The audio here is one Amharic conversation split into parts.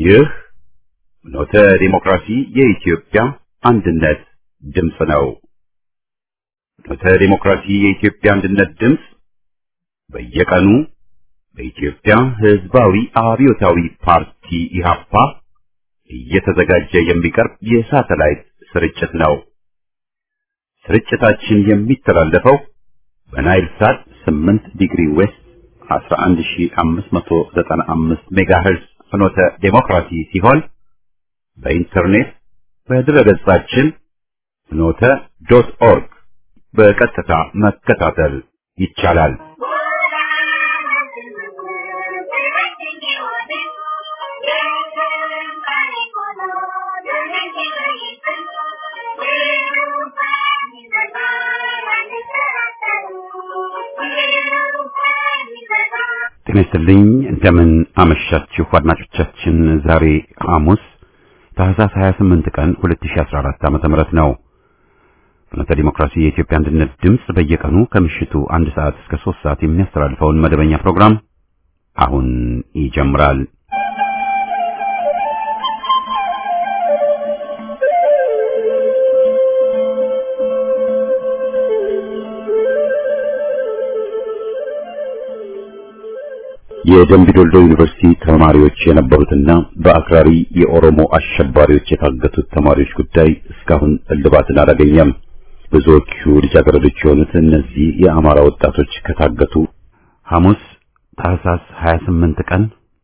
ይህ ኖተ ዲሞክራሲ የኢትዮጵያ አንድነት ድምፅ ነው። ኖተ ዲሞክራሲ የኢትዮጵያ አንድነት ድምፅ በየቀኑ በኢትዮጵያ ሕዝባዊ አብዮታዊ ፓርቲ ኢህአፓ እየተዘጋጀ የሚቀርብ የሳተላይት ስርጭት ነው። ስርጭታችን የሚተላለፈው በናይል ሳት 8 ዲግሪ ዌስት 11595 ሜጋሄርዝ ፍኖተ ዴሞክራሲ ሲሆን በኢንተርኔት በድረገጻችን ፍኖተ ዶት ኦርግ በቀጥታ መከታተል ይቻላል። ጤና ይስጥልኝ። እንደምን አመሻችሁ አድማጮቻችን። ዛሬ ሐሙስ ታህሳስ 28 ቀን 2014 ዓመተ ምህረት ነው። ፍኖተ ዲሞክራሲ የኢትዮጵያ አንድነት ድምፅ በየቀኑ ከምሽቱ አንድ ሰዓት እስከ 3 ሰዓት የሚያስተላልፈውን መደበኛ ፕሮግራም አሁን ይጀምራል። የደምቢዶልዶ ዩኒቨርሲቲ ተማሪዎች የነበሩትና በአክራሪ የኦሮሞ አሸባሪዎች የታገቱት ተማሪዎች ጉዳይ እስካሁን እልባትን አላገኘም። ብዙዎቹ ልጃገረዶች የሆኑት እነዚህ የአማራ ወጣቶች ከታገቱ ሐሙስ ታህሳስ 28 ቀን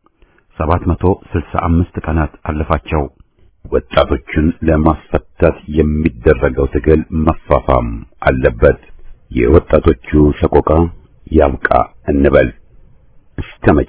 765 ቀናት አለፋቸው። ወጣቶቹን ለማስፈታት የሚደረገው ትግል መፋፋም አለበት። የወጣቶቹ ሰቆቃ ያብቃ እንበል። እስከ መቼ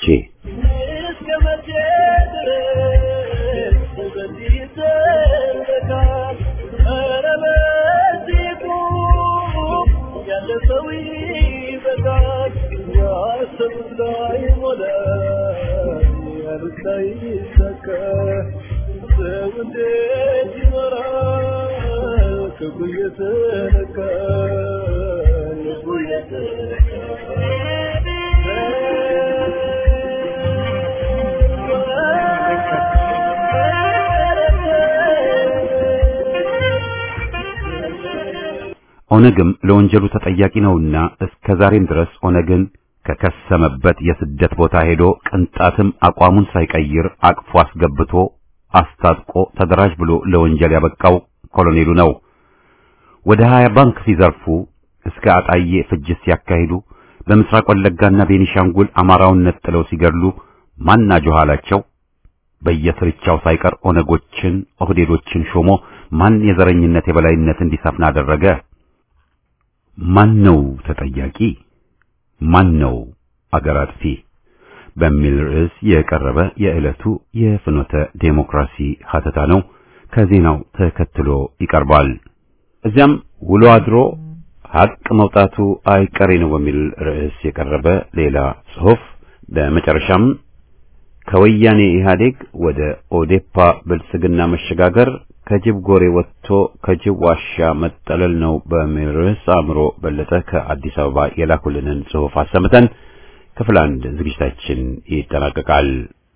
ኦነግም ለወንጀሉ ተጠያቂ ነውና እስከ ዛሬም ድረስ ኦነግን ከከሰመበት የስደት ቦታ ሄዶ ቅንጣትም አቋሙን ሳይቀይር አቅፎ አስገብቶ አስታጥቆ ተደራጅ ብሎ ለወንጀል ያበቃው ኮሎኔሉ ነው። ወደ ሀያ ባንክ ሲዘርፉ እስከ አጣዬ ፍጅት ሲያካሂዱ በምስራቅ ወለጋና ቤኒሻንጉል አማራውን ነጥለው ሲገድሉ ማን አጆኋላቸው? በየስርቻው ሳይቀር ኦነጎችን ኦህዴዶችን ሾሞ ማን የዘረኝነት የበላይነት እንዲሰፍን አደረገ? ማን ነው ተጠያቂ? ማን ነው አገር አጥፊ? በሚል ርዕስ የቀረበ የዕለቱ የፍኖተ ዴሞክራሲ ሀተታ ነው። ከዜናው ተከትሎ ይቀርባል። እዚያም ውሎ አድሮ ሀቅ መውጣቱ አይቀሬ ነው በሚል ርዕስ የቀረበ ሌላ ጽሑፍ፣ በመጨረሻም ከወያኔ ኢህአዴግ ወደ ኦዴፓ ብልጽግና መሸጋገር ከጅብ ጎሬ ወጥቶ ከጅብ ዋሻ መጠለል ነው በሚል ርዕስ አእምሮ በለጠ ከአዲስ አበባ የላኩልንን ጽሑፍ አሰምተን ክፍል አንድ ዝግጅታችን ይጠናቀቃል።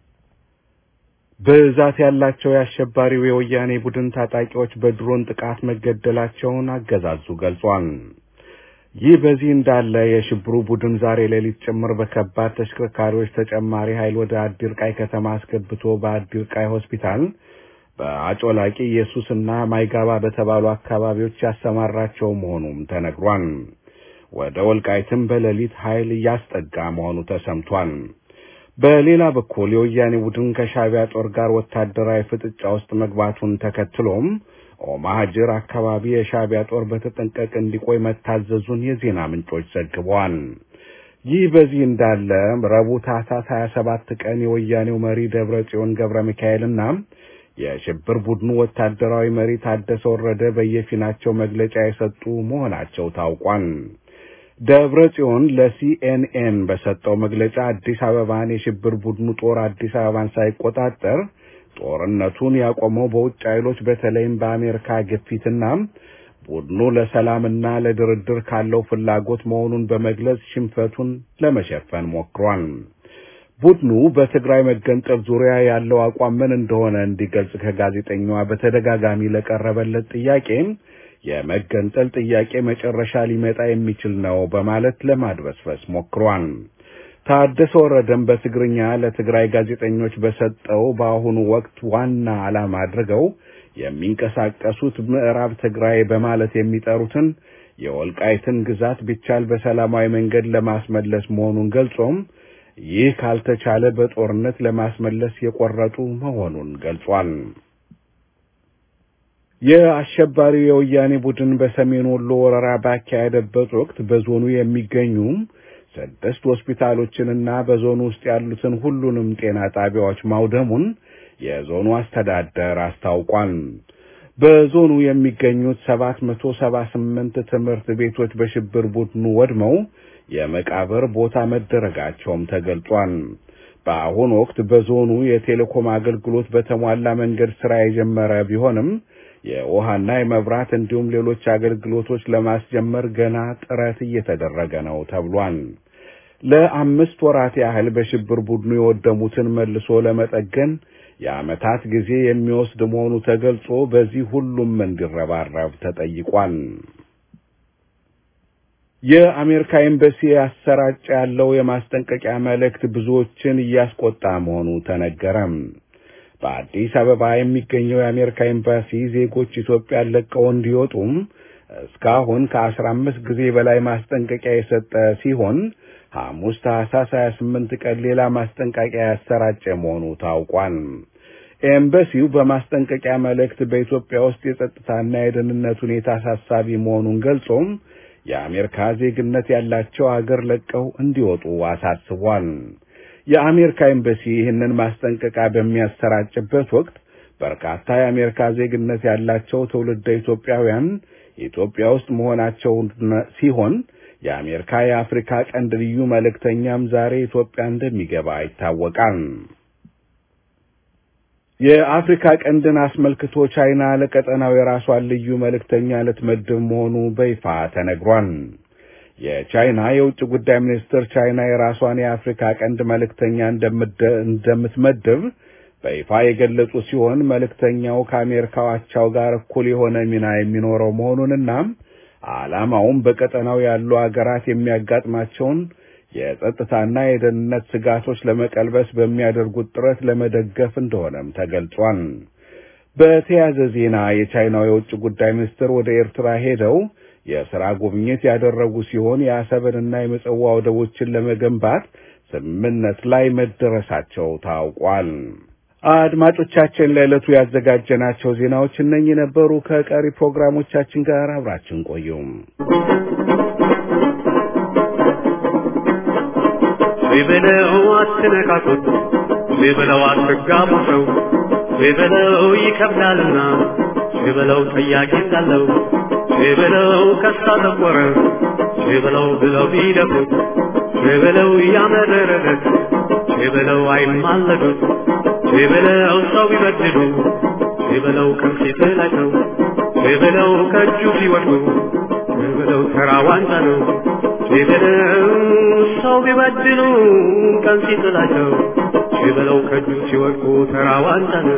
ብዛት ያላቸው የአሸባሪው የወያኔ ቡድን ታጣቂዎች በድሮን ጥቃት መገደላቸውን አገዛዙ ገልጿል። ይህ በዚህ እንዳለ የሽብሩ ቡድን ዛሬ ሌሊት ጭምር በከባድ ተሽከርካሪዎች ተጨማሪ ኃይል ወደ አዲርቃይ ከተማ አስገብቶ በአዲርቃይ ሆስፒታል በአጮላቂ ኢየሱስና ማይጋባ በተባሉ አካባቢዎች ያሰማራቸው መሆኑም ተነግሯል። ወደ ወልቃይትም በሌሊት ኃይል እያስጠጋ መሆኑ ተሰምቷል። በሌላ በኩል የወያኔ ቡድን ከሻዕቢያ ጦር ጋር ወታደራዊ ፍጥጫ ውስጥ መግባቱን ተከትሎም ኦማሃጅር አካባቢ የሻዕቢያ ጦር በተጠንቀቅ እንዲቆይ መታዘዙን የዜና ምንጮች ዘግበዋል። ይህ በዚህ እንዳለ ረቡዕ ታህሳስ 27 ቀን የወያኔው መሪ ደብረ ጽዮን ገብረ ሚካኤልና የሽብር ቡድኑ ወታደራዊ መሪ ታደሰ ወረደ በየፊናቸው መግለጫ የሰጡ መሆናቸው ታውቋል። ደብረ ጽዮን ለሲኤንኤን በሰጠው መግለጫ አዲስ አበባን የሽብር ቡድኑ ጦር አዲስ አበባን ሳይቆጣጠር ጦርነቱን ያቆመው በውጭ ኃይሎች በተለይም በአሜሪካ ግፊትና ቡድኑ ለሰላምና ለድርድር ካለው ፍላጎት መሆኑን በመግለጽ ሽንፈቱን ለመሸፈን ሞክሯል። ቡድኑ በትግራይ መገንጠል ዙሪያ ያለው አቋም ምን እንደሆነ እንዲገልጽ ከጋዜጠኛዋ በተደጋጋሚ ለቀረበለት ጥያቄ የመገንጠል ጥያቄ መጨረሻ ሊመጣ የሚችል ነው በማለት ለማድበስበስ ሞክሯል። ታደሰ ወረደም በትግርኛ ለትግራይ ጋዜጠኞች በሰጠው በአሁኑ ወቅት ዋና ዓላማ አድርገው የሚንቀሳቀሱት ምዕራብ ትግራይ በማለት የሚጠሩትን የወልቃይትን ግዛት ቢቻል በሰላማዊ መንገድ ለማስመለስ መሆኑን ገልጾም ይህ ካልተቻለ በጦርነት ለማስመለስ የቆረጡ መሆኑን ገልጿል። የአሸባሪው የወያኔ ቡድን በሰሜን ወሎ ወረራ ባካሄደበት ወቅት በዞኑ የሚገኙ ስድስት ሆስፒታሎችንና በዞኑ ውስጥ ያሉትን ሁሉንም ጤና ጣቢያዎች ማውደሙን የዞኑ አስተዳደር አስታውቋል። በዞኑ የሚገኙት ሰባት መቶ ሰባ ስምንት ትምህርት ቤቶች በሽብር ቡድኑ ወድመው የመቃብር ቦታ መደረጋቸውም ተገልጿል። በአሁኑ ወቅት በዞኑ የቴሌኮም አገልግሎት በተሟላ መንገድ ስራ የጀመረ ቢሆንም የውሃና የመብራት እንዲሁም ሌሎች አገልግሎቶች ለማስጀመር ገና ጥረት እየተደረገ ነው ተብሏል። ለአምስት ወራት ያህል በሽብር ቡድኑ የወደሙትን መልሶ ለመጠገን የዓመታት ጊዜ የሚወስድ መሆኑ ተገልጾ በዚህ ሁሉም እንዲረባረብ ተጠይቋል። የአሜሪካ ኤምባሲ ያሰራጨ ያለው የማስጠንቀቂያ መልእክት ብዙዎችን እያስቆጣ መሆኑ ተነገረም። በአዲስ አበባ የሚገኘው የአሜሪካ ኤምባሲ ዜጎች ኢትዮጵያን ለቀው እንዲወጡም እስካሁን ከአስራ አምስት ጊዜ በላይ ማስጠንቀቂያ የሰጠ ሲሆን ሐሙስ ታህሳስ 28 ቀን ሌላ ማስጠንቀቂያ ያሰራጨ መሆኑ ታውቋል። ኤምባሲው በማስጠንቀቂያ መልእክት በኢትዮጵያ ውስጥ የጸጥታና የደህንነት ሁኔታ አሳሳቢ መሆኑን ገልጾም የአሜሪካ ዜግነት ያላቸው አገር ለቀው እንዲወጡ አሳስቧል። የአሜሪካ ኤምባሲ ይህንን ማስጠንቀቂያ በሚያሰራጭበት ወቅት በርካታ የአሜሪካ ዜግነት ያላቸው ትውልደ ኢትዮጵያውያን ኢትዮጵያ ውስጥ መሆናቸው ሲሆን የአሜሪካ የአፍሪካ ቀንድ ልዩ መልእክተኛም ዛሬ ኢትዮጵያ እንደሚገባ ይታወቃል። የአፍሪካ ቀንድን አስመልክቶ ቻይና ለቀጠናው የራሷን ልዩ መልእክተኛ ልትመድብ መሆኑ በይፋ ተነግሯል። የቻይና የውጭ ጉዳይ ሚኒስትር ቻይና የራሷን የአፍሪካ ቀንድ መልእክተኛ እንደምትመድብ በይፋ የገለጹ ሲሆን መልእክተኛው ከአሜሪካው አቻው ጋር እኩል የሆነ ሚና የሚኖረው መሆኑንና ዓላማውም በቀጠናው ያሉ አገራት የሚያጋጥማቸውን የጸጥታና የደህንነት ስጋቶች ለመቀልበስ በሚያደርጉት ጥረት ለመደገፍ እንደሆነም ተገልጿል። በተያያዘ ዜና የቻይናው የውጭ ጉዳይ ሚኒስትር ወደ ኤርትራ ሄደው የሥራ ጉብኝት ያደረጉ ሲሆን የአሰብንና የምጽዋ ወደቦችን ለመገንባት ስምምነት ላይ መደረሳቸው ታውቋል። አድማጮቻችን ለዕለቱ ያዘጋጀናቸው ዜናዎች እነኚህ ነበሩ። ከቀሪ ፕሮግራሞቻችን ጋር አብራችን ቆዩም። ቢበለው አትነካኩት፣ ቢበለው አትጋቡ ሰው ቢበለው ይከብዳልና፣ ቢበለው ጠያቂ እንዳለው ቢበለው ከሳ ጠቆረ፣ ቢበለው ብለው ቢደፉት፣ ቢበለው እያመረረለት፣ ቢበለው አይማለዱት፣ ቢበለው ሰው ቢበድሉ፣ ቢበለው ቀን ሲጥላቸው፣ ቢበለው ከእጁ ሲወድቁ፣ ቢበለው ተራ ዋንጫ ነው። ቢበለው ሰው ቢበድሉ ቀን ሲጥላቸው ቢበለው ከእጁ ሲወድቁ ተራ ዋንጫ ነው።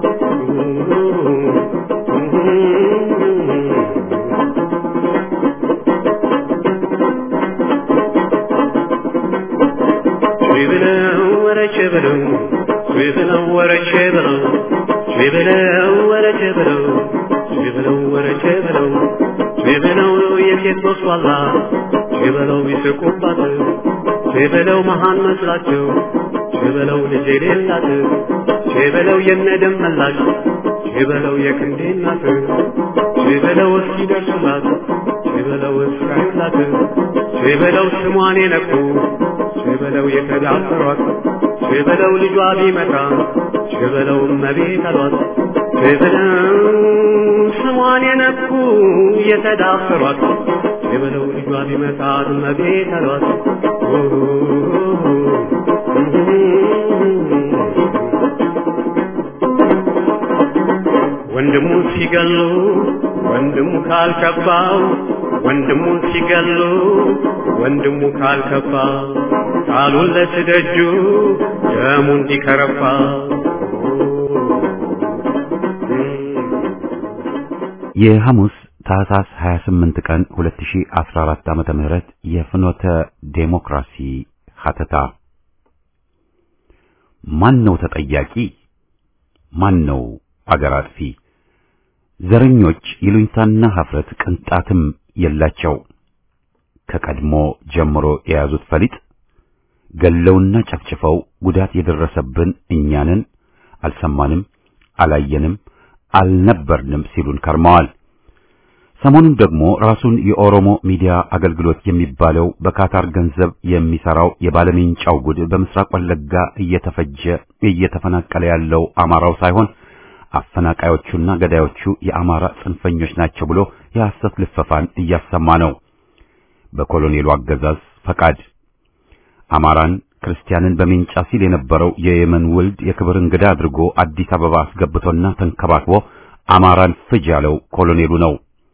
ቢበለው ወረቼ በለው ቢበለው ወረቼ በለው ቢበለው ወረቼ በለው ቢበለው ወረቼ በለው ቢበለው የሴት ወስዋላ ቢበለው ቢስቁባት ቢበለው መሃን መስላቸው ቢበለው ልጅ የሌላት ቢበለው የነደም መላሽ ቢበለው የክንዴ እናት ቢበለው እስኪደርሱላት ቢበለው እስካዩላት ቢበለው ስሟን የነኩ ቢበለው የተዳፈሯት ቢበለው ልጇ ቢመጣ ቢበለው እመቤት አሏት ቢበለው ስሟን የነኩ የተዳፈሯት የበለው ልጇ ቢመጣ እመቤት አሏት። ወንድሙ ሲገሉ ወንድሙ ካልከባው ወንድሙ ሲገሉ ወንድሙ ካልከባ ቃሉን ለትደጁ ደሙ እንዲከረፋ የሐሙስ ታህሳስ 28 ቀን 2014 ዓመተ ምህረት የፍኖተ ዴሞክራሲ ሀተታ ማን ነው ተጠያቂ? ማን ነው አገር አጥፊ? ዘረኞች ይሉኝታና ሀፍረት ቅንጣትም የላቸው። ከቀድሞ ጀምሮ የያዙት ፈሊጥ ገለውና ጨፍጭፈው ጉዳት የደረሰብን እኛንን አልሰማንም፣ አላየንም፣ አልነበርንም ሲሉን ከርመዋል። ሰሞኑን ደግሞ ራሱን የኦሮሞ ሚዲያ አገልግሎት የሚባለው በካታር ገንዘብ የሚሰራው የባለሜንጫው ጉድ በምስራቅ ወለጋ እየተፈጀ እየተፈናቀለ ያለው አማራው ሳይሆን አፈናቃዮቹና ገዳዮቹ የአማራ ጽንፈኞች ናቸው ብሎ የሐሰት ልፈፋን እያሰማ ነው። በኮሎኔሉ አገዛዝ ፈቃድ አማራን ክርስቲያንን በሜንጫ ሲል የነበረው የየመን ውልድ የክብር እንግዳ አድርጎ አዲስ አበባ አስገብቶና ተንከባክቦ አማራን ፍጅ ያለው ኮሎኔሉ ነው።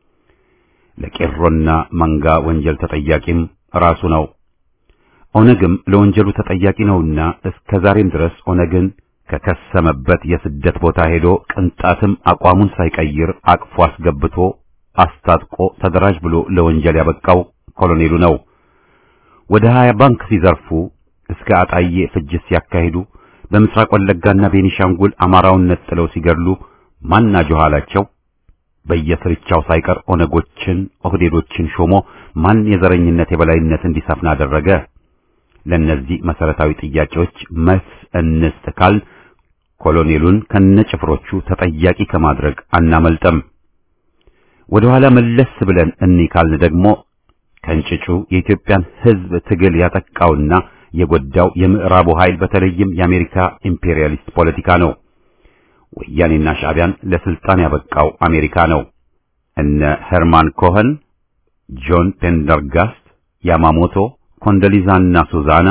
ለቄሮና መንጋ ወንጀል ተጠያቂም ራሱ ነው። ኦነግም ለወንጀሉ ተጠያቂ ነውና እስከ ዛሬም ድረስ ኦነግን ከከሰመበት የስደት ቦታ ሄዶ ቅንጣትም አቋሙን ሳይቀይር አቅፎ አስገብቶ አስታጥቆ ተደራጅ ብሎ ለወንጀል ያበቃው ኮሎኔሉ ነው። ወደ ሀያ ባንክ ሲዘርፉ እስከ አጣዬ ፍጅት ሲያካሂዱ በምስራቅ ወለጋና ቤኒሻንጉል አማራውን ነጥለው ሲገድሉ ማን አጆኋላቸው? በየስርቻው ሳይቀር ኦነጎችን ኦህዴዶችን ሾሞ ማን የዘረኝነት የበላይነት እንዲሰፍን አደረገ? ለእነዚህ መሰረታዊ ጥያቄዎች መልስ እንስጥ ካል ኮሎኔሉን ከነጭፍሮቹ ተጠያቂ ከማድረግ አናመልጠም። ወደ ኋላ መለስ ብለን እንይ ካልን ደግሞ ከእንጭጩ የኢትዮጵያን ሕዝብ ትግል ያጠቃውና የጎዳው የምዕራቡ ኃይል በተለይም የአሜሪካ ኢምፔሪያሊስት ፖለቲካ ነው። ወያኔና ሻዕቢያን ለስልጣን ያበቃው አሜሪካ ነው። እነ ሄርማን ኮኸን፣ ጆን ፔንደርጋስት፣ ያማሞቶ፣ ኮንዶሊዛና ሱዛና፣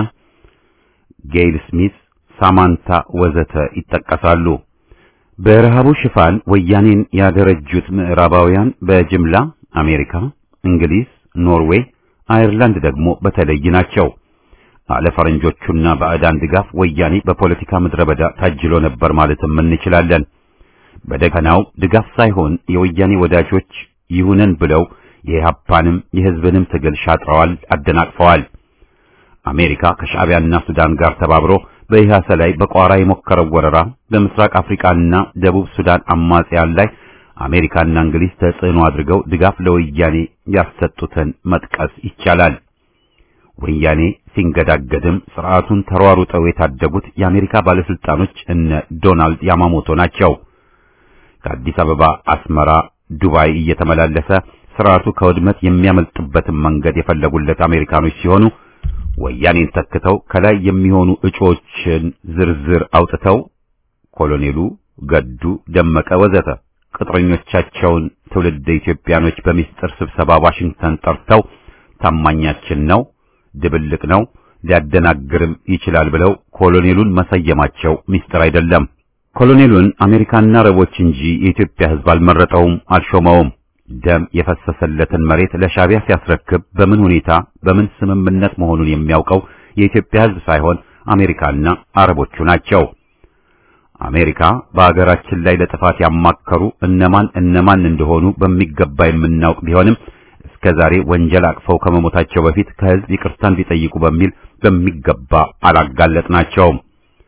ጌይል ስሚት፣ ሳማንታ ወዘተ ይጠቀሳሉ። በረሃቡ ሽፋን ወያኔን ያደረጁት ምዕራባውያን በጅምላ አሜሪካ፣ እንግሊዝ፣ ኖርዌይ፣ አየርላንድ ደግሞ በተለይ ናቸው። አለ ፈረንጆቹና ባዕዳን ድጋፍ ወያኔ በፖለቲካ ምድረ በዳ ታጅሎ ነበር ማለትም እንችላለን። በደፈናው ድጋፍ ሳይሆን የወያኔ ወዳጆች ይሁነን ብለው የኢህአፓንም የህዝብንም ትግል ሻጥረዋል፣ አደናቅፈዋል። አሜሪካ ከሻዕቢያና ሱዳን ጋር ተባብሮ በኢህአሰ ላይ በቋራ የሞከረው ወረራ በምስራቅ አፍሪካና ደቡብ ሱዳን አማጽያን ላይ አሜሪካና እንግሊዝ ተጽዕኖ አድርገው ድጋፍ ለወያኔ ያሰጡትን መጥቀስ ይቻላል። ወያኔ ሲንገዳገድም ስርዓቱን ተሯሩጠው የታደጉት የአሜሪካ ባለስልጣኖች እነ ዶናልድ ያማሞቶ ናቸው። ከአዲስ አበባ አስመራ፣ ዱባይ እየተመላለሰ ስርዓቱ ከውድመት የሚያመልጥበትን መንገድ የፈለጉለት አሜሪካኖች ሲሆኑ ወያኔን ተክተው ከላይ የሚሆኑ እጩዎችን ዝርዝር አውጥተው ኮሎኔሉ፣ ገዱ፣ ደመቀ ወዘተ ቅጥረኞቻቸውን ትውልድ ኢትዮጵያኖች በሚስጥር ስብሰባ ዋሽንግተን ጠርተው ታማኛችን ነው ድብልቅ ነው ሊያደናግርም ይችላል ብለው ኮሎኔሉን መሰየማቸው ሚስጥር አይደለም። ኮሎኔሉን አሜሪካና አረቦች እንጂ የኢትዮጵያ ሕዝብ አልመረጠውም፣ አልሾመውም። ደም የፈሰሰለትን መሬት ለሻዕቢያ ሲያስረክብ በምን ሁኔታ በምን ስምምነት መሆኑን የሚያውቀው የኢትዮጵያ ሕዝብ ሳይሆን አሜሪካና አረቦቹ ናቸው። አሜሪካ በአገራችን ላይ ለጥፋት ያማከሩ እነማን እነማን እንደሆኑ በሚገባ የምናውቅ ቢሆንም እስከዛሬ ወንጀል አቅፈው ከመሞታቸው በፊት ከህዝብ ይቅርታን ቢጠይቁ በሚል በሚገባ አላጋለጥናቸውም።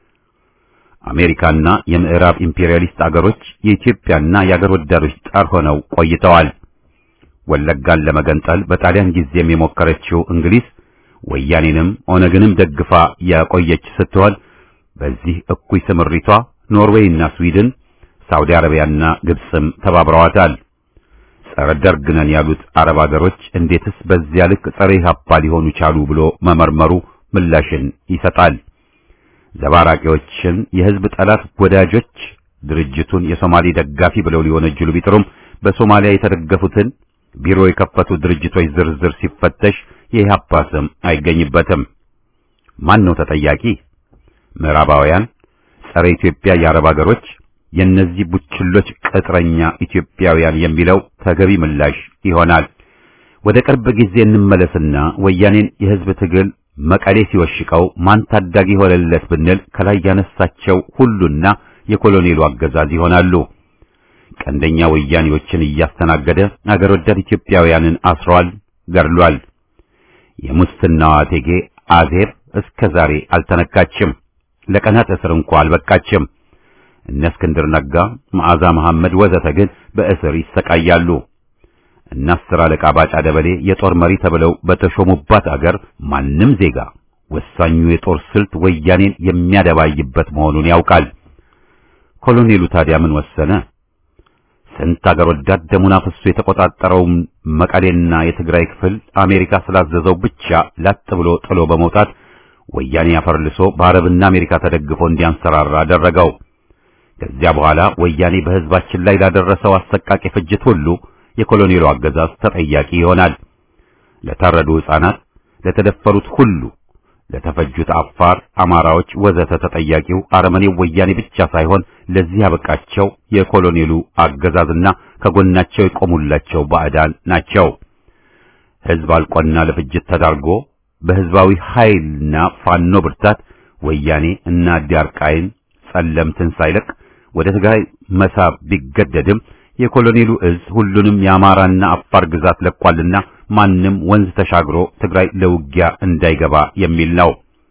አሜሪካና የምዕራብ ኢምፔሪያሊስት አገሮች የኢትዮጵያና የአገር ወዳዶች ጣር ሆነው ቆይተዋል። ወለጋን ለመገንጠል በጣሊያን ጊዜም የሞከረችው እንግሊዝ ወያኔንም ኦነግንም ደግፋ ያቆየች ስትሆን በዚህ እኩይ ስምሪቷ ኖርዌይና ስዊድን፣ ሳውዲ አረቢያና ግብፅም ተባብረዋታል። ጸረ ደርግ ነን ያሉት አረብ አገሮች እንዴትስ በዚያ ልክ ጸረ ኢህአፓ ሊሆኑ ቻሉ ብሎ መመርመሩ ምላሽን ይሰጣል። ዘባራቂዎችን የህዝብ ጠላት ወዳጆች ድርጅቱን የሶማሌ ደጋፊ ብለው ሊወነጅሉ ቢጥሩም በሶማሊያ የተደገፉትን ቢሮ የከፈቱ ድርጅቶች ዝርዝር ሲፈተሽ የኢህአፓ ስም አይገኝበትም። ማን ነው ተጠያቂ? ምዕራባውያን፣ ጸረ ኢትዮጵያ የአረብ አገሮች የእነዚህ ቡችሎች ቅጥረኛ ኢትዮጵያውያን የሚለው ተገቢ ምላሽ ይሆናል። ወደ ቅርብ ጊዜ እንመለስና ወያኔን የህዝብ ትግል መቀሌ ሲወሽቀው ማን ታዳጊ ሆነለት ብንል ከላይ ያነሳቸው ሁሉና የኮሎኔሉ አገዛዝ ይሆናሉ። ቀንደኛ ወያኔዎችን እያስተናገደ አገር ወዳድ ኢትዮጵያውያንን አስሯል፣ ገድሏል። የሙስናዋ እቴጌ አዜብ እስከ ዛሬ አልተነካችም። ለቀናት እስር እንኳ አልበቃችም። እነ እስክንድር ነጋ፣ መዓዛ መሐመድ ወዘተ ግን በእስር ይሰቃያሉ። እና አስር አለቃ ባጫ ደበሌ የጦር መሪ ተብለው በተሾሙባት አገር ማንም ዜጋ ወሳኙ የጦር ስልት ወያኔን የሚያደባይበት መሆኑን ያውቃል። ኮሎኔሉ ታዲያ ምን ወሰነ? ስንት አገር ወዳድ ደሙን አፍሶ የተቆጣጠረውን መቀሌና የትግራይ ክፍል አሜሪካ ስላዘዘው ብቻ ላጥ ብሎ ጥሎ በመውጣት ወያኔ አፈርልሶ በአረብና አሜሪካ ተደግፎ እንዲያንሰራራ አደረገው። ከዚያ በኋላ ወያኔ በሕዝባችን ላይ ላደረሰው አሰቃቂ ፍጅት ሁሉ የኮሎኔሉ አገዛዝ ተጠያቂ ይሆናል። ለታረዱ ሕፃናት፣ ለተደፈሩት ሁሉ፣ ለተፈጁት አፋር፣ አማራዎች ወዘተ ተጠያቂው አረመኔው ወያኔ ብቻ ሳይሆን ለዚህ ያበቃቸው የኮሎኔሉ አገዛዝና ከጎናቸው የቆሙላቸው ባዕዳን ናቸው። ሕዝብ አልቆና ለፍጅት ተዳርጎ በሕዝባዊ ኃይልና ፋኖ ብርታት ወያኔ እና ዲያርቃይን ጸለምትን ሳይለቅ ወደ ትግራይ መሳብ ቢገደድም የኮሎኔሉ እዝ ሁሉንም የአማራና አፋር ግዛት ለቋልና ማንም ወንዝ ተሻግሮ ትግራይ ለውጊያ እንዳይገባ የሚል ነው።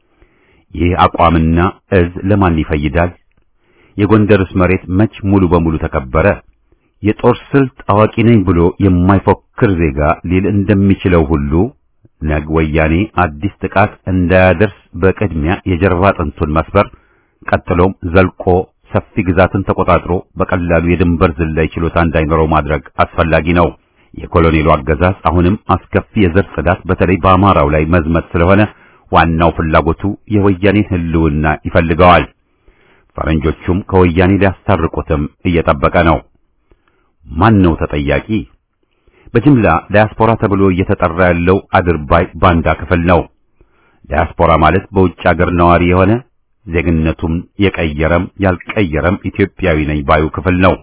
ይህ አቋምና እዝ ለማን ይፈይዳል? የጎንደርስ መሬት መች ሙሉ በሙሉ ተከበረ? የጦር ስልት አዋቂ ነኝ ብሎ የማይፎክር ዜጋ ሊል እንደሚችለው ሁሉ ነግ ወያኔ አዲስ ጥቃት እንዳያደርስ በቅድሚያ የጀርባ አጥንቱን መስበር፣ ቀጥሎም ዘልቆ ሰፊ ግዛትን ተቆጣጥሮ በቀላሉ የድንበር ዝላይ ችሎታ እንዳይኖረው ማድረግ አስፈላጊ ነው። የኮሎኔሉ አገዛዝ አሁንም አስከፊ የዘር ጽዳት በተለይ በአማራው ላይ መዝመት ስለሆነ ዋናው ፍላጎቱ የወያኔን ሕልውና ይፈልገዋል። ፈረንጆቹም ከወያኔ ሊያስታርቁትም እየጠበቀ ነው። ማን ነው ተጠያቂ? በጅምላ ዳያስፖራ ተብሎ እየተጠራ ያለው አድርባይ ባንዳ ክፍል ነው። ዳያስፖራ ማለት በውጭ አገር ነዋሪ የሆነ ዜግነቱም የቀየረም ያልቀየረም ኢትዮጵያዊ ነኝ ባዩ ክፍል ነው።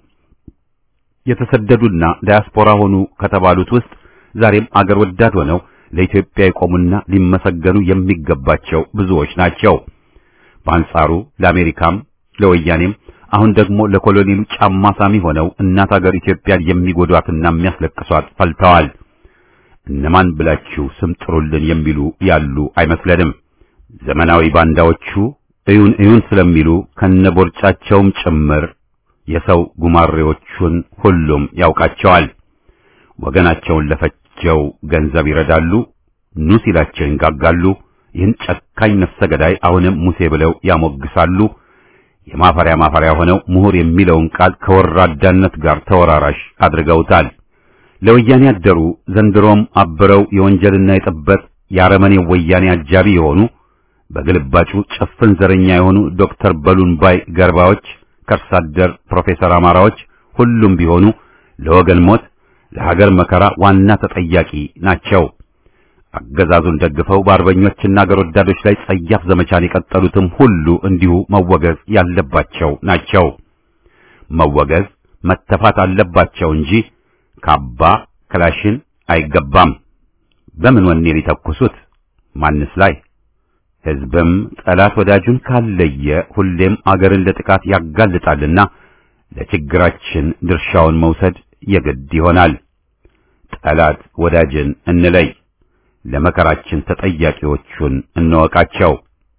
የተሰደዱና ዳያስፖራ ሆኑ ከተባሉት ውስጥ ዛሬም አገር ወዳድ ሆነው ለኢትዮጵያ የቆሙና ሊመሰገኑ የሚገባቸው ብዙዎች ናቸው። በአንጻሩ ለአሜሪካም ለወያኔም አሁን ደግሞ ለኮሎኔሉ ጫማ ሳሚ ሆነው እናት አገር ኢትዮጵያን የሚጎዷትና የሚያስለቅሷት ፈልተዋል። እነማን ብላችሁ ስም ጥሩልን የሚሉ ያሉ አይመስለንም። ዘመናዊ ባንዳዎቹ እዩን እዩን ስለሚሉ ከነቦርጫቸውም ጭምር የሰው ጉማሬዎቹን ሁሉም ያውቃቸዋል። ወገናቸውን ለፈጀው ገንዘብ ይረዳሉ፣ ኑ ሲላቸው ይንጋጋሉ። ይህን ጨካኝ ነፍሰ ገዳይ አሁንም ሙሴ ብለው ያሞግሳሉ። የማፈሪያ ማፈሪያ ሆነው ምሁር የሚለውን ቃል ከወራዳነት ጋር ተወራራሽ አድርገውታል። ለወያኔ ያደሩ ዘንድሮም አብረው የወንጀልና የጥበት የአረመኔው ወያኔ አጃቢ የሆኑ በግልባጩ ጭፍን ዘረኛ የሆኑ ዶክተር በሉን ባይ ገርባዎች፣ ከርሳ አደር ፕሮፌሰር አማራዎች ሁሉም ቢሆኑ ለወገን ሞት፣ ለሀገር መከራ ዋና ተጠያቂ ናቸው። አገዛዙን ደግፈው በአርበኞችና አገር ወዳዶች ላይ ጸያፍ ዘመቻን የቀጠሉትም ሁሉ እንዲሁ መወገዝ ያለባቸው ናቸው። መወገዝ መተፋት አለባቸው እንጂ ካባ ክላሽን አይገባም። በምን ወኔ ሊተኩሱት? ማንስ ላይ? ሕዝብም ጠላት ወዳጁን ካለየ ሁሌም አገርን ለጥቃት ያጋልጣልና ለችግራችን ድርሻውን መውሰድ የግድ ይሆናል። ጠላት ወዳጅን እንለይ፣ ለመከራችን ተጠያቂዎቹን እንወቃቸው።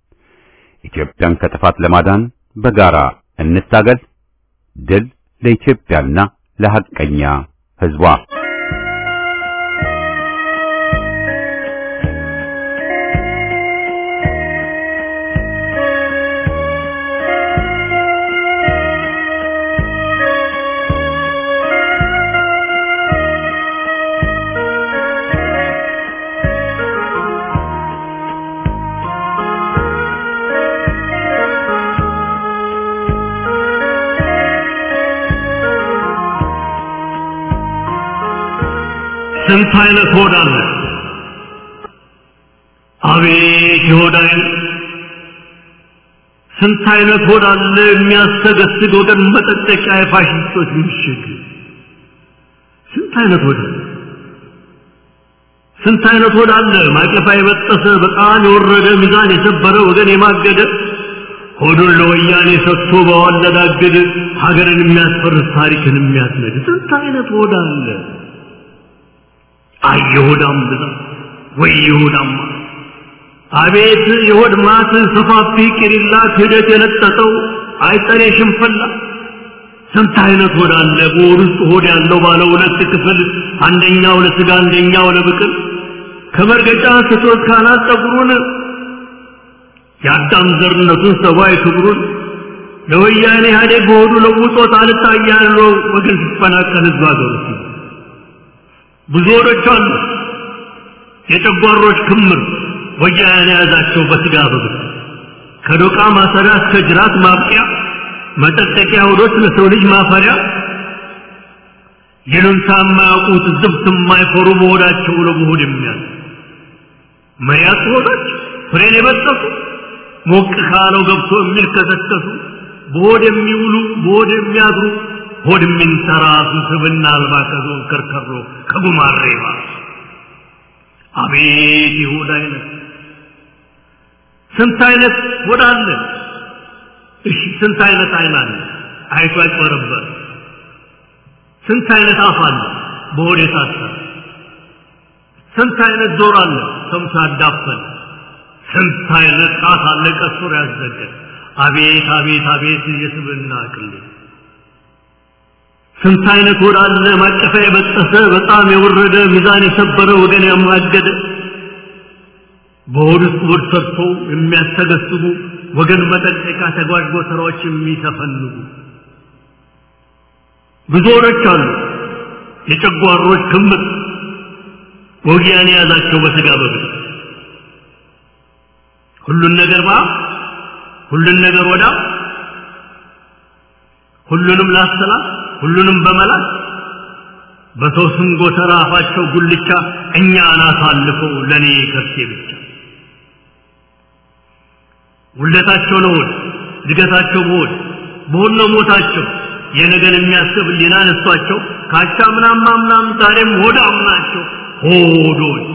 ኢትዮጵያን ከጥፋት ለማዳን በጋራ እንታገል። ድል ለኢትዮጵያና ለሐቀኛ ሕዝቧ። ስንት አይነት ሆድ አለ! አቤት የሆድ አይነት! ስንት አይነት ሆድ አለ የሚያሰገስግ ወገን መጠጠቂያ የፋሽስቶች ምሽግ! ስንት አይነት ሆድ አለ! ስንት አይነት ሆድ አለ ማቀፋ የበጠሰ በጣም የወረደ ሚዛን የሰበረ ወገን የማገደ ሆዱን ለወያኔ ሰጥቶ በዋለዳግድ ሀገርን የሚያስፈርስ ታሪክን የሚያስነድ ስንት አይነት ሆድ አለ። አይ የሆዳም ብዛት ወይ የሆዳም አቤት የሆድ ማት ሰፋፊ ቂሊላ ክህደት የለጠጠው አይጠሬ ሽንፈላ ስንት አይነት ሆድ አለ። በሆድ ውስጥ ሆድ ያለው ባለ ሁለት ክፍል አንደኛው ለስጋ አንደኛው ለብቅል ከመርገጫ ስቶት ካናት ፀጉሩን የአዳም ዘርነቱን ሰብአዊ ክብሩን ለወያኔ ኢህአዴግ በሆዱ ለውጦት አልታያለው ወገን ሲፈናቀል ህዝብ ሀገር ውስጥ ብዙ ሆዶች አሉ። የጨጓሮች ክምር ወያኔ የያዛቸው በስጋ በብት ከዶቃ ማሰሪያ እስከ ጅራት ማብቂያ መጠጠቂያ ሆዶች ለሰው ልጅ ማፈሪያ ይሉንታ የማያውቁት ዝብት የማይፈሩ በሆዳቸው ለመሆድ የሚያዝ መሪያት ሆዶች ፍሬን የበጠሱ ሞቅ ካለው ገብቶ የሚልከሰከሱ በሆድ የሚውሉ በሆድ የሚያድሩ ሆድ የሚንተራሱ ስብና አልባ ከዞን ከርከሮ ከጉማሬ ባሱ አቤት የሆድ አይነት ስንት አይነት ሆድ አለ። እሺ ስንት አይነት አይን አለ? አይቶ ያጭበረበር። ስንት አይነት አፍ አለ? በሆድ የታሰረ። ስንት አይነት ጆሮ አለ? ሰምቶ ያዳፈን። ስንት አይነት ጣት አለ? ቀስሮ ያዘገን። አቤት አቤት አቤት የስብና ቅሌት ስንት አይነት ሆድ አለ ማቀፊያ የበጠሰ በጣም የወረደ ሚዛን የሰበረ ወገን ያማገደ በሆድ ውስጥ ሆድ ሰርቶ የሚያስተገስቡ ወገን መጠቀቂያ ተጓዥ ጎተራዎች የሚተፈንጉ ብዙ ሆዶች አሉ። የጨጓሮች ክምር ወጊያን የያዛቸው በስጋ በብት ሁሉን ነገር ባ ሁሉን ነገር ወዳ ሁሉንም ላሰላት ሁሉንም በመላት በሰው ስም ጎተራ አፋቸው ጉልቻ እኛን አሳልፈው ለኔ ከርሴ ብቻ ውለታቸው ለሆድ እድገታቸው በሆድ በሆድ ነው ሞታቸው የነገን የሚያስብ ሊና ነሷቸው ካቻ ምናም ምናም ዛሬም ሆዳም ናቸው ሆዶች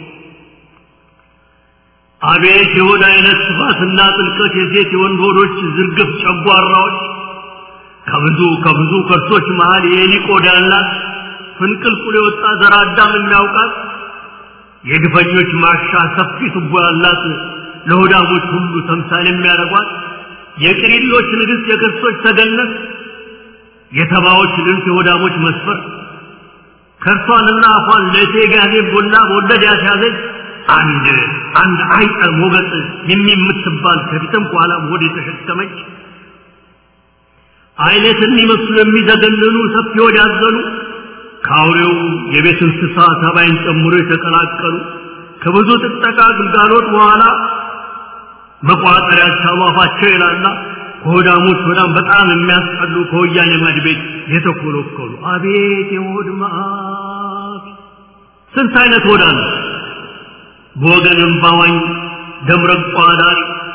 አቤት የሆድ አይነት ስፋትና ጥልቀት የሴት የወንድ ሆዶች ዝርግፍ ጨጓራዎች ከብዙ ከብዙ ከርሶች መሃል የኤሊ ቆዳ ያላት ፍንቅልቁል የወጣ ዘር አዳም የሚያውቃት የግፈኞች ማሻ ሰፊ ቱቦ ያላት ለሆዳሞች ሁሉ ተምሳሌ የሚያደርጓት የቅሪሎች ንግሥት የክርስቶች ተገነት የተባዎች ልብስ የሆዳሞች መስፈር ከርሷንና አፏን ለእቴ ጋዜ ቦላ በወለድ ያስያዘች አንድ አንድ አይጠ ሞገጥ የሚምትባል ከፊትም ከኋላም ሆድ የተሸከመች አይነት የሚመስሉ የሚዘገንኑ ሰፊ ሆድ ያዘሉ ከአውሬው የቤት እንስሳ ተባይን ጨምሮ የተቀላቀሉ ከብዙ ጥጠቃ ግልጋሎት በኋላ መቋጠር ያልቻሉ አፋቸው ይላላ ከሆዳሞች በጣም በጣም የሚያስጠሉ ከወያኔ ማድ ቤት የተኮለኮሉ አቤት የሆድ መዓት! ስንት አይነት ሆድ አለ። በወገን እምባዋኝ ደምረቋ ዳሪ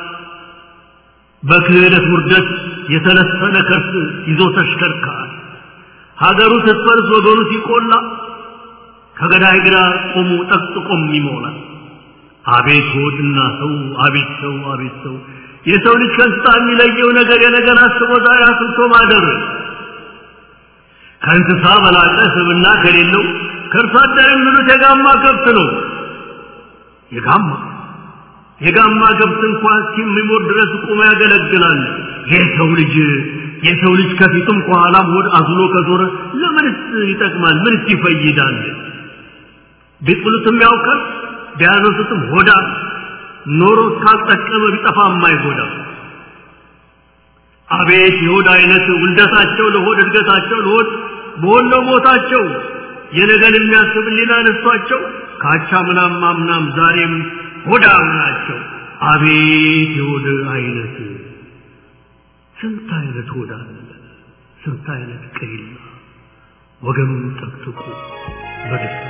በክህደት ውርደት የተለሰነ ከርስ ይዞ ተሽከርካሪ ሀገሩ ስትፈርስ ወገኑ ሲቆላ ከገዳይ ግራ ቆሙ ጠቅጥቆም ይሞላል። አቤት ሆድና ሰው አቤት ሰው አቤት ሰው የሰው ልጅ ከእንስሳ የሚለየው ነገር የነገር አስቦ ዛሬ አስብቶ ማደር ከእንስሳ በላቀ ስብና ከሌለው ከእርሷ አደር የሚሉት የጋማ ከብት ነው። የጋማ የጋማ ከብት እንኳን እስኪሞት ድረስ ቁሞ ያገለግላል። የሰው ልጅ የሰው ልጅ ከፊቱም ከኋላም ሆድ አዝሎ ከዞረ ለምንስ ይጠቅማል? ምንስ ይፈይዳል? ቢጥሉትም ያውቃል፣ ቢያነሱትም ሆዳ ኖሮ እስካልጠቀመ ቢጠፋ የማይጎዳ አቤት የሆድ አይነት ውልደታቸው ለሆድ እድገታቸው ለሆድ በሆነ ሞታቸው የነገን የሚያስብ ሌላ ነሷቸው ካቻ ምናም ማምናም ዛሬም ሆዳም ናቸው። አቤት የሆድ አይነት ስንት አይነት ሆዳ ስንት አይነት ቅሪላ ወገኑን ጠቅጥቁ በደስታ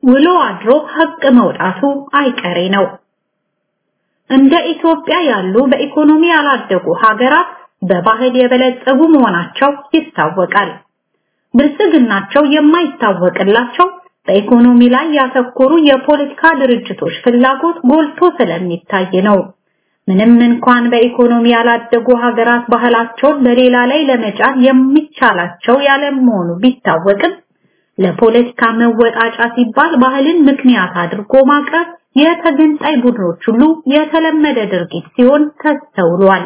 ውሎ አድሮ ሀቅ መውጣቱ አይቀሬ ነው። እንደ ኢትዮጵያ ያሉ በኢኮኖሚ ያላደጉ ሀገራት በባህል የበለጸጉ መሆናቸው ይታወቃል። ብልጽግናቸው የማይታወቅላቸው በኢኮኖሚ ላይ ያተኮሩ የፖለቲካ ድርጅቶች ፍላጎት ጎልቶ ስለሚታይ ነው። ምንም እንኳን በኢኮኖሚ ያላደጉ ሀገራት ባህላቸውን በሌላ ላይ ለመጫን የሚቻላቸው ያለመሆኑ ቢታወቅም ለፖለቲካ መወጣጫ ሲባል ባህልን ምክንያት አድርጎ ማቅረብ የተገንጣይ ቡድኖች ሁሉ የተለመደ ድርጊት ሲሆን ተስተውሏል።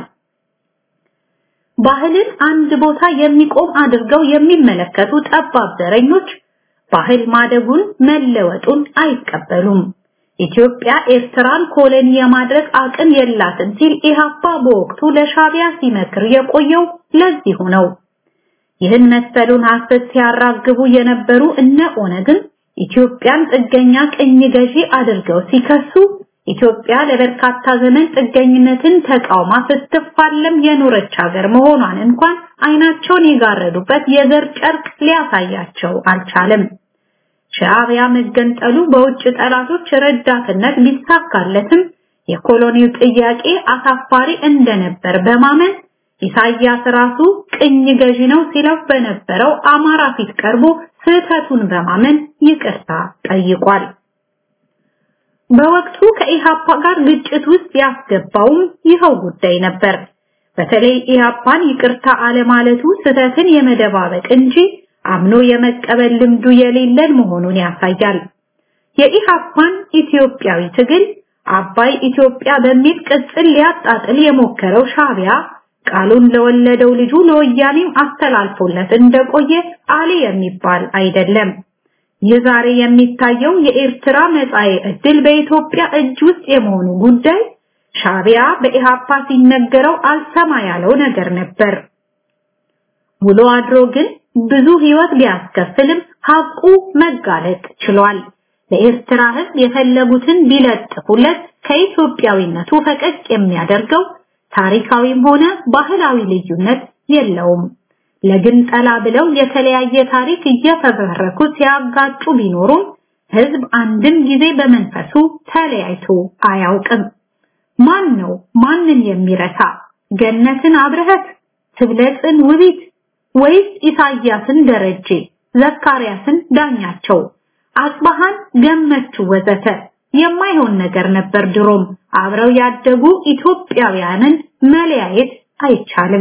ባህልን አንድ ቦታ የሚቆም አድርገው የሚመለከቱ ጠባብ ዘረኞች ባህል ማደጉን መለወጡን አይቀበሉም። ኢትዮጵያ ኤርትራን ኮሎኒ የማድረግ አቅም የላትም ሲል ኢህአፓ በወቅቱ ለሻቢያ ሲመክር የቆየው ለዚሁ ነው። ይህን መሰሉን ሐሰት ሲያራግቡ የነበሩ እነ ኦነግን ኢትዮጵያን ጥገኛ ቅኝ ገዢ አድርገው ሲከሱ ኢትዮጵያ ለበርካታ ዘመን ጥገኝነትን ተቃውማ ስትፋለም የኖረች ሀገር መሆኗን እንኳን አይናቸውን የጋረዱበት የዘር ጨርቅ ሊያሳያቸው አልቻለም። ሻዕቢያ መገንጠሉ በውጭ ጠላቶች ረዳትነት ሊሳካለትም የኮሎኒው ጥያቄ አሳፋሪ እንደነበር በማመን ኢሳያስ ራሱ ቅኝ ገዢ ነው ሲለው በነበረው አማራ ፊት ቀርቦ ስህተቱን በማመን ይቅርታ ጠይቋል። በወቅቱ ከኢሃፓ ጋር ግጭት ውስጥ ያስገባውም ይኸው ጉዳይ ነበር። በተለይ ኢሃፓን ይቅርታ አለማለቱ ስህተትን የመደባበቅ እንጂ አምኖ የመቀበል ልምዱ የሌለን መሆኑን ያሳያል። የኢሃፓን ኢትዮጵያዊ ትግል አባይ ኢትዮጵያ በሚል ቅጽል ሊያጣጥል የሞከረው ሻቢያ ቃሉን ለወለደው ልጁ ለወያኔም አስተላልፎለት እንደቆየ አሊ የሚባል አይደለም። ይህ ዛሬ የሚታየው የኤርትራ መጻኤ ዕድል በኢትዮጵያ እጅ ውስጥ የመሆኑ ጉዳይ ሻቢያ በኢሃፓ ሲነገረው አልሰማ ያለው ነገር ነበር። ውሎ አድሮ ግን ብዙ ህይወት ቢያስከፍልም ሐቁ መጋለጥ ችሏል። ለኤርትራ ህዝብ የፈለጉትን ቢለጥፉለት ከኢትዮጵያዊነቱ ፈቀቅ የሚያደርገው ታሪካዊም ሆነ ባህላዊ ልዩነት የለውም። ለግንጠላ ብለው የተለያየ ታሪክ እየፈበረኩ ሲያጋጩ ቢኖሩም ህዝብ አንድም ጊዜ በመንፈሱ ተለያይቶ አያውቅም። ማን ነው ማንን የሚረሳ? ገነትን አብረህት፣ ትብለጽን ውቢት ወይስ ኢሳያስን ደረጀ፣ ዘካርያስን ዳኛቸው፣ አጽባሃን ገመቹ ወዘተ የማይሆን ነገር ነበር። ድሮም አብረው ያደጉ ኢትዮጵያውያንን መለያየት አይቻልም።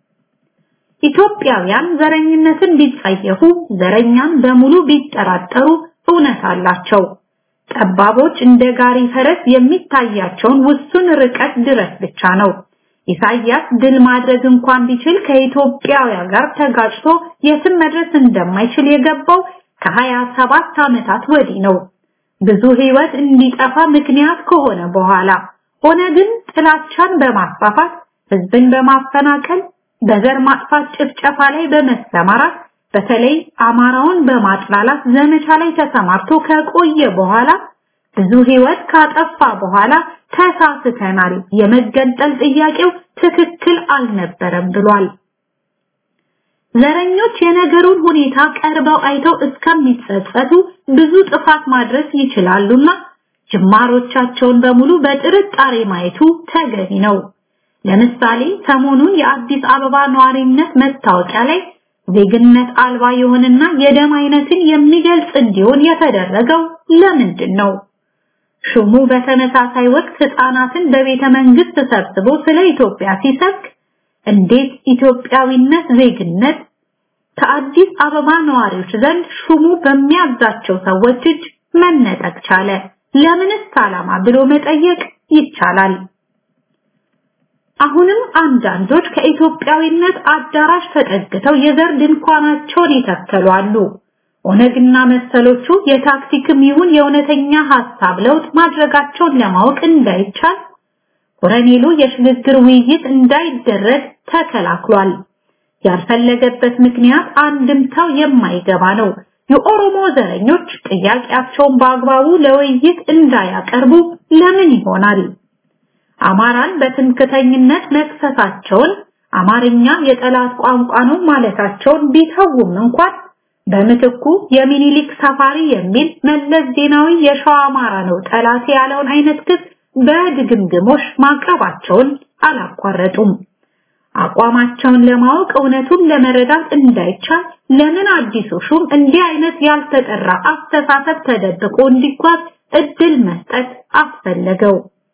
ኢትዮጵያውያን ዘረኝነትን ቢጸየፉ፣ ዘረኛን በሙሉ ቢጠራጠሩ እውነት አላቸው። ጠባቦች እንደ ጋሪ ፈረስ የሚታያቸውን ውሱን ርቀት ድረስ ብቻ ነው። ኢሳያስ ድል ማድረግ እንኳን ቢችል ከኢትዮጵያውያን ጋር ተጋጭቶ የትም መድረስ እንደማይችል የገባው ከሀያ ሰባት ዓመታት ወዲህ ነው። ብዙ ህይወት እንዲጠፋ ምክንያት ከሆነ በኋላ ሆነ ግን ጥላቻን በማስፋፋት ህዝብን በማፈናቀል በዘር ማጥፋት ጭፍጨፋ ላይ በመሰማራት በተለይ አማራውን በማጥላላት ዘመቻ ላይ ተሰማርቶ ከቆየ በኋላ ብዙ ህይወት ካጠፋ በኋላ ተሳስተናል፣ የመገንጠል ጥያቄው ትክክል አልነበረም ብሏል። ዘረኞች የነገሩን ሁኔታ ቀርበው አይተው እስከሚጸጸቱ ብዙ ጥፋት ማድረስ ይችላሉና ጅማሮቻቸውን በሙሉ በጥርጣሬ ማየቱ ተገቢ ነው። ለምሳሌ ሰሞኑን የአዲስ አበባ ነዋሪነት መታወቂያ ላይ ዜግነት አልባ የሆነና የደም አይነትን የሚገልጽ እንዲሆን የተደረገው ለምንድን ነው? ሹሙ በተመሳሳይ ወቅት ህፃናትን በቤተ መንግስት ሰብስቦ ስለ ኢትዮጵያ ሲሰብክ እንዴት ኢትዮጵያዊነት ዜግነት ከአዲስ አበባ ነዋሪዎች ዘንድ ሹሙ በሚያዛቸው ሰዎች እጅ መነጠቅ ቻለ? ለምንስ ዓላማ ብሎ መጠየቅ ይቻላል። አሁንም አንዳንዶች ከኢትዮጵያዊነት አዳራሽ ተጠግተው የዘር ድንኳናቸውን ይተከሉ አሉ። ኦነግና መሰሎቹ የታክቲክም ይሁን የእውነተኛ ሐሳብ ለውጥ ማድረጋቸውን ለማወቅ እንዳይቻል ኮረኔሉ የሽግግር ውይይት እንዳይደረግ ተከላክሏል። ያልፈለገበት ምክንያት አንድምታው የማይገባ ነው። የኦሮሞ ዘረኞች ጥያቄያቸውን በአግባቡ ለውይይት እንዳያቀርቡ ለምን ይሆናል? አማራን በትምክተኝነት መክሰሳቸውን አማርኛ የጠላት ቋንቋ ነው ማለታቸውን ቢተውም እንኳን በምትኩ የሚኒሊክ ሰፋሪ የሚል መለስ ዜናዊ የሸዋ አማራ ነው ጠላቴ ያለውን አይነት ክስ በድግምግሞሽ ማቅረባቸውን አላቋረጡም። አቋማቸውን ለማወቅ እውነቱን ለመረዳት እንዳይቻል ለምን አዲሱ ሹም እንዲህ አይነት ያልተጠራ አስተሳሰብ ተደብቆ እንዲጓዝ እድል መስጠት አስፈለገው?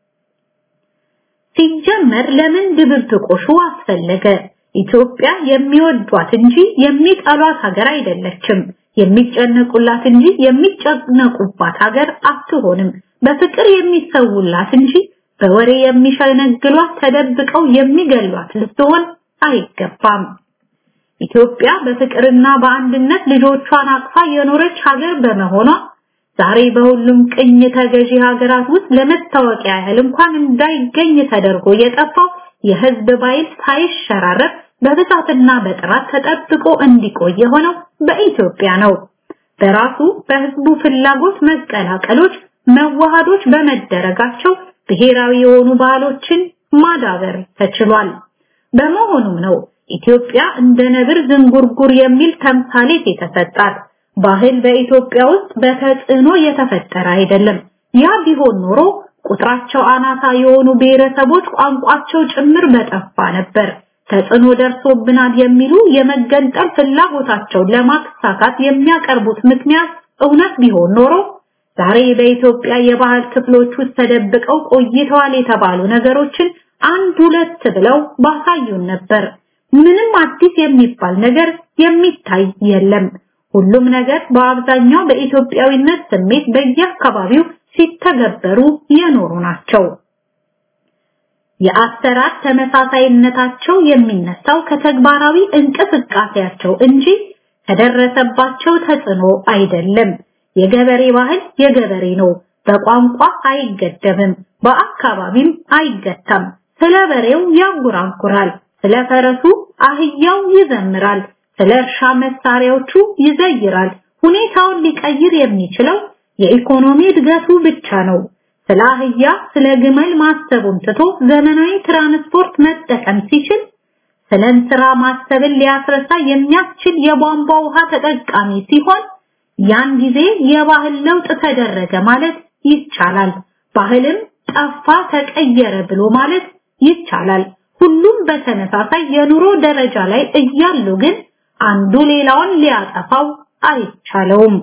ሲጀመር ለምን ድብብቆሹ አስፈለገ? ኢትዮጵያ የሚወዷት እንጂ የሚጠሏት ሀገር አይደለችም። የሚጨነቁላት እንጂ የሚጨነቁባት ሀገር አትሆንም። በፍቅር የሚሰውላት እንጂ በወሬ የሚሸነግሏት ተደብቀው የሚገሏት ልትሆን አይገባም። ኢትዮጵያ በፍቅርና በአንድነት ልጆቿን አቅፋ የኖረች ሀገር በመሆኗ ዛሬ በሁሉም ቅኝ ተገዢ ሀገራት ውስጥ ለመታወቂያ ያህል እንኳን እንዳይገኝ ተደርጎ የጠፋው የህዝብ ባይል ሳይሸራረፍ በብዛትና በጥራት ተጠብቆ እንዲቆይ የሆነው በኢትዮጵያ ነው። በራሱ በህዝቡ ፍላጎት መቀላቀሎች፣ መዋሃዶች በመደረጋቸው ብሔራዊ የሆኑ ባህሎችን ማዳበር ተችሏል። በመሆኑም ነው ኢትዮጵያ እንደ ነብር ዝንጉርጉር የሚል ተምሳሌት የተሰጣት። ባህል በኢትዮጵያ ውስጥ በተጽዕኖ የተፈጠረ አይደለም። ያ ቢሆን ኖሮ ቁጥራቸው አናሳ የሆኑ ብሔረሰቦች ቋንቋቸው ጭምር በጠፋ ነበር። ተጽዕኖ ደርሶብናል የሚሉ የመገንጠል ፍላጎታቸውን ለማሳካት የሚያቀርቡት ምክንያት እውነት ቢሆን ኖሮ ዛሬ በኢትዮጵያ የባህል ክፍሎች ውስጥ ተደብቀው ቆይተዋል የተባሉ ነገሮችን አንድ ሁለት ብለው ባሳዩን ነበር። ምንም አዲስ የሚባል ነገር የሚታይ የለም። ሁሉም ነገር በአብዛኛው በኢትዮጵያዊነት ስሜት በየአካባቢው ሲተገበሩ የኖሩ ናቸው። የአሰራር ተመሳሳይነታቸው የሚነሳው ከተግባራዊ እንቅስቃሴያቸው እንጂ ከደረሰባቸው ተጽዕኖ አይደለም። የገበሬ ባህል የገበሬ ነው። በቋንቋ አይገደብም፣ በአካባቢም አይገታም። ስለ በሬው ያንጎራጉራል፣ ስለ ፈረሱ አህያው ይዘምራል፣ ስለ እርሻ መሳሪያዎቹ ይዘይራል። ሁኔታውን ሊቀይር የሚችለው የኢኮኖሚ እድገቱ ብቻ ነው። ስለ አህያ ስለ ግመል ማሰቡን ትቶ ዘመናዊ ትራንስፖርት መጠቀም ሲችል ስለ እንስራ ማሰብን ሊያስረሳ የሚያስችል የቧንቧ ውሃ ተጠቃሚ ሲሆን ያን ጊዜ የባህል ለውጥ ተደረገ ማለት ይቻላል። ባህልም ጠፋ ተቀየረ ብሎ ማለት ይቻላል። ሁሉም በተመሳሳይ የኑሮ ደረጃ ላይ እያሉ ግን አንዱ ሌላውን ሊያጠፋው አይቻለውም።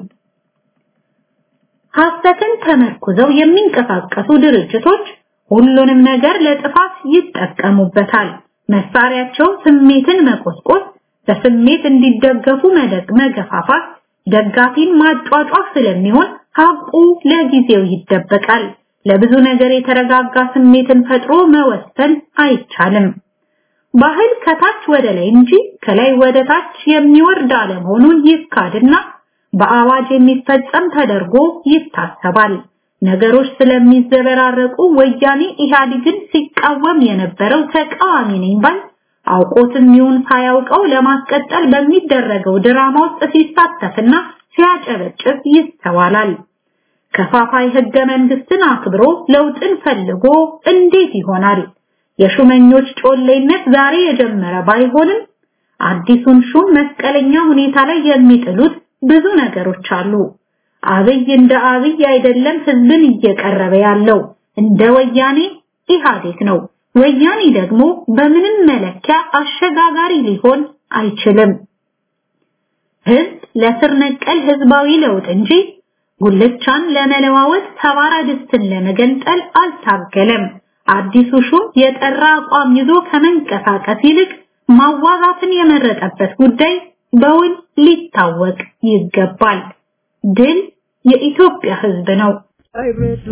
ሐሰትን ተመርኩዘው የሚንቀሳቀሱ ድርጅቶች ሁሉንም ነገር ለጥፋት ይጠቀሙበታል። መሳሪያቸው ስሜትን መቆስቆስ፣ በስሜት እንዲደገፉ መደግ መገፋፋት፣ ደጋፊን ማጫጫፍ ስለሚሆን ሀቁ ለጊዜው ይደበቃል። ለብዙ ነገር የተረጋጋ ስሜትን ፈጥሮ መወሰን አይቻልም። ባህል ከታች ወደ ላይ እንጂ ከላይ ወደ ታች የሚወርድ አለመሆኑን ይካድና በአዋጅ የሚፈጸም ተደርጎ ይታሰባል። ነገሮች ስለሚዘበራረቁ ወያኔ ኢህአዴግን ሲቃወም የነበረው ተቃዋሚ ነኝ ባይ አውቆትም ይሁን ሳያውቀው ለማስቀጠል በሚደረገው ድራማ ውስጥ ሲሳተፍና ሲያጨበጭብ ይስተዋላል። ከፋፋይ ህገ መንግስትን አክብሮ ለውጥን ፈልጎ እንዴት ይሆናል? የሹመኞች ጮሌነት ዛሬ የጀመረ ባይሆንም አዲሱን ሹም መስቀለኛ ሁኔታ ላይ የሚጥሉት ብዙ ነገሮች አሉ። አብይ እንደ አብይ አይደለም ህዝብን እየቀረበ ያለው እንደ ወያኔ ኢህአዴግ ነው። ወያኔ ደግሞ በምንም መለኪያ አሸጋጋሪ ሊሆን አይችልም። ህዝብ ለስር ነቀል ህዝባዊ ለውጥ እንጂ ጉልቻን ለመለዋወጥ ሰባራ ድስትን ለመገንጠል አልታገለም። አዲሱ ሹም የጠራ አቋም ይዞ ከመንቀሳቀስ ይልቅ ማዋዛትን የመረጠበት ጉዳይ በውል ሊታወቅ ይገባል። ድል የኢትዮጵያ ህዝብ ነው። አይረዱ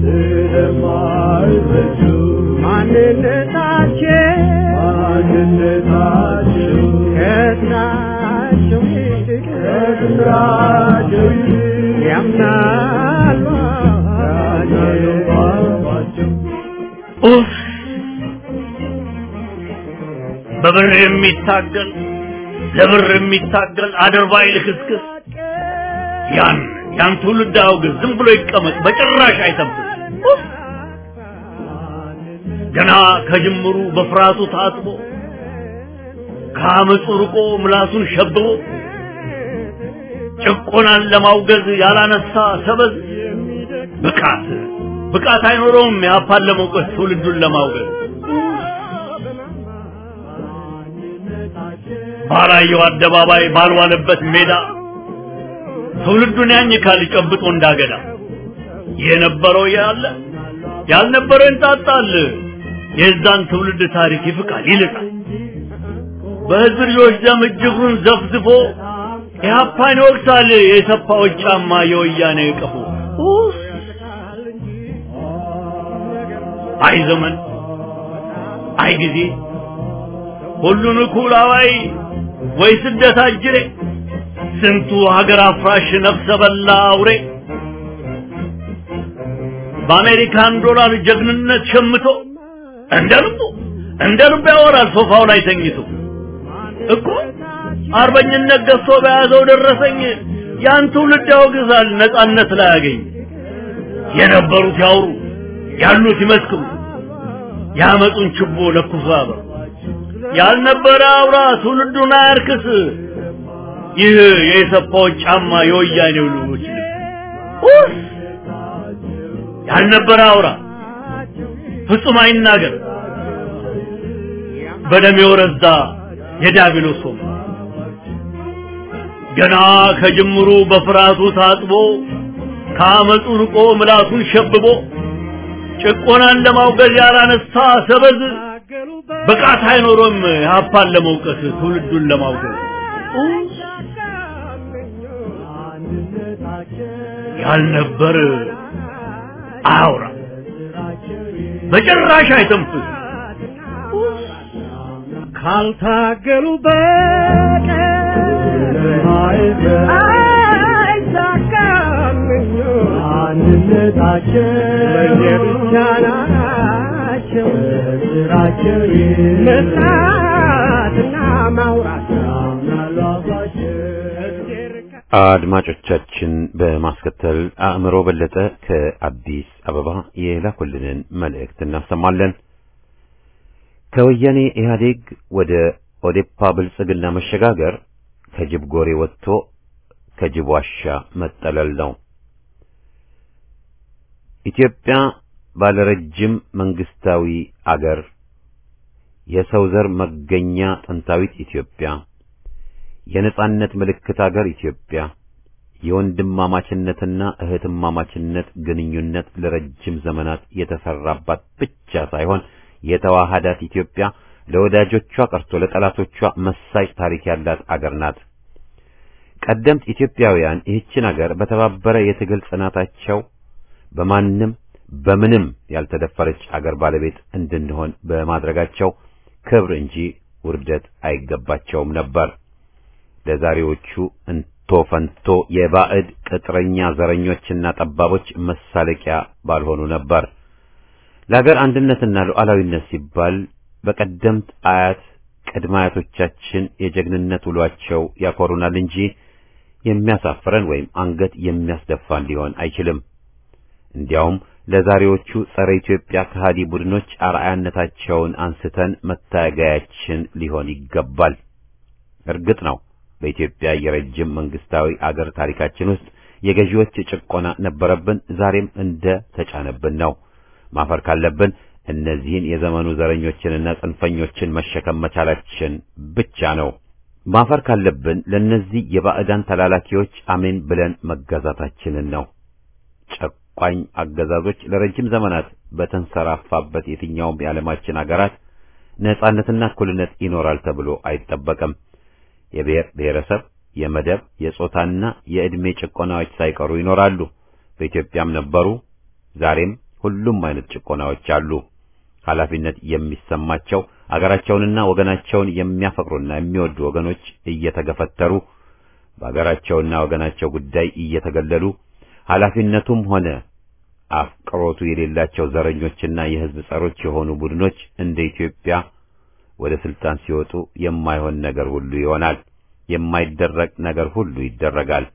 ስለማይረዱ ማንነታቸው ማንነታቸው ከስራቸው ይልቅ ከስራቸው ይልቅ ያምናሉ ባባቸው ኡፍ! በብር የሚታገል ለብር የሚታገል አድርባይ ልክስክስ ያን ያን ትውልድ አውግዝ፣ ዝም ብሎ ይቀመጥ፣ በጭራሽ አይጠብቅ። ኡፍ! ገና ከጅምሩ በፍርሃቱ ታጥቦ ከአመፁ ርቆ ምላሱን ሸብቦ ጭቆናን ለማውገዝ ያላነሳ ሰበዝ ብቃት ብቃት አይኖረውም ያፓን ለመውቀስ ትውልዱን ለማውገዝ ባላየው አደባባይ ባልዋለበት ሜዳ ትውልዱን ያኝካል ጨብጦ እንዳገዳ የነበረው ያለ ያልነበረው እንጣጣል የዛን ትውልድ ታሪክ ይፍቃል ይልቃል በህዝብ ልጆች ደም እጅጉን ዘፍዝፎ ኢህአፓን ይወቅሳል የሰፋዎች ጫማ የወያኔ ቀፎ አይ ዘመን አይ ጊዜ ሁሉን እኩል አዋይ ወይ ስደት አጅሬ ስንቱ ሀገር አፍራሽ ነፍሰ በላ አውሬ በአሜሪካን ዶላር ጀግንነት ሸምቶ እንደ ልቡ እንደ ልቡ ያወራል ሶፋው ላይ ተኝቶ እኮ አርበኝነት ገዝቶ በያዘው ደረሰኝ ያን ትውልድ ያወግዛል ነጻነት ላይ ያገኝ የነበሩት ያውሩ ያሉት ይመስክሩ ያመጡን ችቦ ለኩሶ ያበሩ ያልነበረ አውራ ትውልዱን አያርክስ ይህ የኢሰፓዎች ጫማ የወያኔው ልጆች ልብስ ያልነበረ አውራ ፍጹም አይናገር በደም የወረዛ የዲያብሎስ ወም ገና ከጅምሩ በፍርሃቱ ታጥቦ ከአመፁ ርቆ ምላሱን ሸብቦ ጭቆናን ለማውገዝ ያላነሳ ሰበዝ ብቃት አይኖሮም ሀፓን ለመውቀስ ትውልዱን ለማውገዝ ያልነበር አያውራ በጭራሽ አይተንፍስ ካልታገሉ በቀር አይሳካም አንድነታቸው ለየብቻ ናቸው ስራቸው መስራትና ማውራት ያምናሉ አባቸው አድማጮቻችን በማስከተል አእምሮ በለጠ ከአዲስ አበባ የላኩልንን መልእክት እናሰማለን። ከወያኔ ኢህአዴግ ወደ ኦዴፓ ብልጽግና መሸጋገር ከጅብ ጎሬ ወጥቶ ከጅብ ዋሻ መጠለል ነው። ኢትዮጵያ ባለረጅም መንግስታዊ አገር፣ የሰው ዘር መገኛ ጥንታዊት ኢትዮጵያ የነጻነት ምልክት አገር ኢትዮጵያ የወንድማማችነትና እህትማማችነት ግንኙነት ለረጅም ዘመናት የተሰራባት ብቻ ሳይሆን የተዋሃዳት ኢትዮጵያ ለወዳጆቿ ቀርቶ ለጠላቶቿ መሳጭ ታሪክ ያላት አገር ናት። ቀደምት ኢትዮጵያውያን ይህችን አገር በተባበረ የትግል ጽናታቸው በማንም በምንም ያልተደፈረች አገር ባለቤት እንድንሆን በማድረጋቸው ክብር እንጂ ውርደት አይገባቸውም ነበር። ለዛሬዎቹ እንቶ ፈንቶ የባዕድ ቅጥረኛ ዘረኞችና ጠባቦች መሳለቂያ ባልሆኑ ነበር። ለሀገር አንድነትና ሉዓላዊነት ሲባል በቀደምት አያት ቅድመ አያቶቻችን የጀግንነት ውሏቸው ያኮሩናል እንጂ የሚያሳፍረን ወይም አንገት የሚያስደፋን ሊሆን አይችልም። እንዲያውም ለዛሬዎቹ ጸረ ኢትዮጵያ ከሃዲ ቡድኖች አርአያነታቸውን አንስተን መታገያችን ሊሆን ይገባል። እርግጥ ነው በኢትዮጵያ የረጅም መንግስታዊ አገር ታሪካችን ውስጥ የገዢዎች ጭቆና ነበረብን፣ ዛሬም እንደ ተጫነብን ነው። ማፈር ካለብን እነዚህን የዘመኑ ዘረኞችንና ጽንፈኞችን መሸከም መቻላችን ብቻ ነው። ማፈር ካለብን ለእነዚህ የባዕዳን ተላላኪዎች አሜን ብለን መገዛታችንን ነው። ጨቋኝ አገዛዞች ለረጅም ዘመናት በተንሰራፋበት የትኛውም የዓለማችን አገራት ነጻነትና እኩልነት ይኖራል ተብሎ አይጠበቅም። የብሔር ብሔረሰብ፣ የመደብ፣ የጾታና የዕድሜ ጭቆናዎች ሳይቀሩ ይኖራሉ። በኢትዮጵያም ነበሩ፣ ዛሬም ሁሉም አይነት ጭቆናዎች አሉ። ኃላፊነት የሚሰማቸው አገራቸውንና ወገናቸውን የሚያፈቅሩና የሚወዱ ወገኖች እየተገፈተሩ በአገራቸውና ወገናቸው ጉዳይ እየተገለሉ ኃላፊነቱም ሆነ አፍቅሮቱ የሌላቸው ዘረኞችና የሕዝብ ጸሮች የሆኑ ቡድኖች እንደ ኢትዮጵያ ወደ ስልጣን ሲወጡ የማይሆን ነገር ሁሉ ይሆናል። የማይደረግ ነገር ሁሉ ይደረጋል።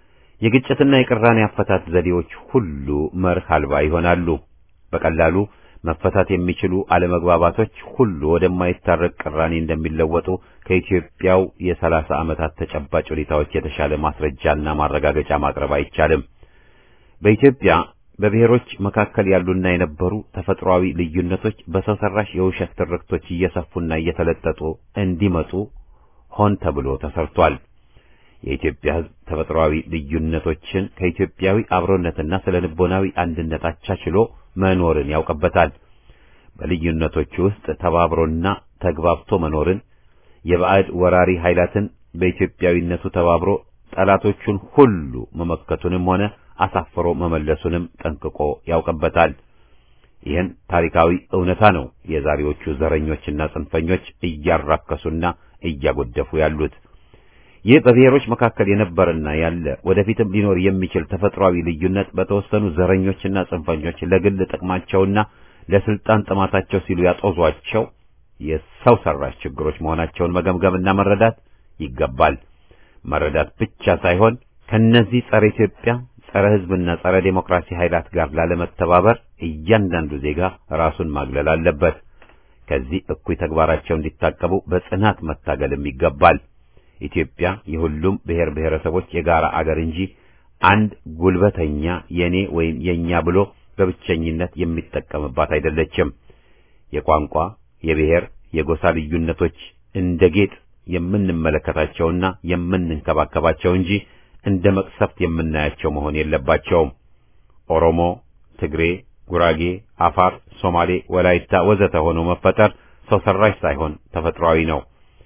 የግጭትና የቅራኔ አፈታት ዘዴዎች ሁሉ መርህ አልባ ይሆናሉ። በቀላሉ መፈታት የሚችሉ አለመግባባቶች ሁሉ ወደማይታረቅ ቅራኔ እንደሚለወጡ ከኢትዮጵያው የሰላሳ ዓመታት ተጨባጭ ሁኔታዎች የተሻለ ማስረጃና ማረጋገጫ ማቅረብ አይቻልም። በኢትዮጵያ በብሔሮች መካከል ያሉና የነበሩ ተፈጥሯዊ ልዩነቶች በሰው ሰራሽ የውሸት ትርክቶች እየሰፉና እየተለጠጡ እንዲመጡ ሆን ተብሎ ተሰርቷል። የኢትዮጵያ ሕዝብ ተፈጥሯዊ ልዩነቶችን ከኢትዮጵያዊ አብሮነትና ስለ ልቦናዊ አንድነት አቻችሎ መኖርን ያውቅበታል። በልዩነቶቹ ውስጥ ተባብሮና ተግባብቶ መኖርን የባዕድ ወራሪ ኃይላትን በኢትዮጵያዊነቱ ተባብሮ ጠላቶቹን ሁሉ መመከቱንም ሆነ አሳፍሮ መመለሱንም ጠንቅቆ ያውቅበታል። ይህን ታሪካዊ እውነታ ነው የዛሬዎቹ ዘረኞችና ጽንፈኞች እያራከሱና እያጎደፉ ያሉት። ይህ በብሔሮች መካከል የነበረና ያለ ወደፊትም ሊኖር የሚችል ተፈጥሯዊ ልዩነት በተወሰኑ ዘረኞችና ጽንፈኞች ለግል ጥቅማቸውና ለስልጣን ጥማታቸው ሲሉ ያጦዟቸው የሰው ሰራሽ ችግሮች መሆናቸውን መገምገምና መረዳት ይገባል። መረዳት ብቻ ሳይሆን ከነዚህ ጸረ ኢትዮጵያ፣ ጸረ ሕዝብና ጸረ ዴሞክራሲ ኃይላት ጋር ላለመተባበር እያንዳንዱ ዜጋ ራሱን ማግለል አለበት። ከዚህ እኩይ ተግባራቸው እንዲታቀቡ በጽናት መታገልም ይገባል። ኢትዮጵያ የሁሉም ብሔር ብሔረሰቦች የጋራ አገር እንጂ አንድ ጉልበተኛ የኔ ወይም የኛ ብሎ በብቸኝነት የሚጠቀምባት አይደለችም። የቋንቋ፣ የብሔር፣ የጎሳ ልዩነቶች እንደ ጌጥ የምንመለከታቸውና የምንንከባከባቸው እንጂ እንደ መቅሰፍት የምናያቸው መሆን የለባቸውም። ኦሮሞ፣ ትግሬ፣ ጉራጌ፣ አፋር፣ ሶማሌ፣ ወላይታ ወዘተ ሆኖ መፈጠር ሰው ሰራሽ ሳይሆን ተፈጥሯዊ ነው።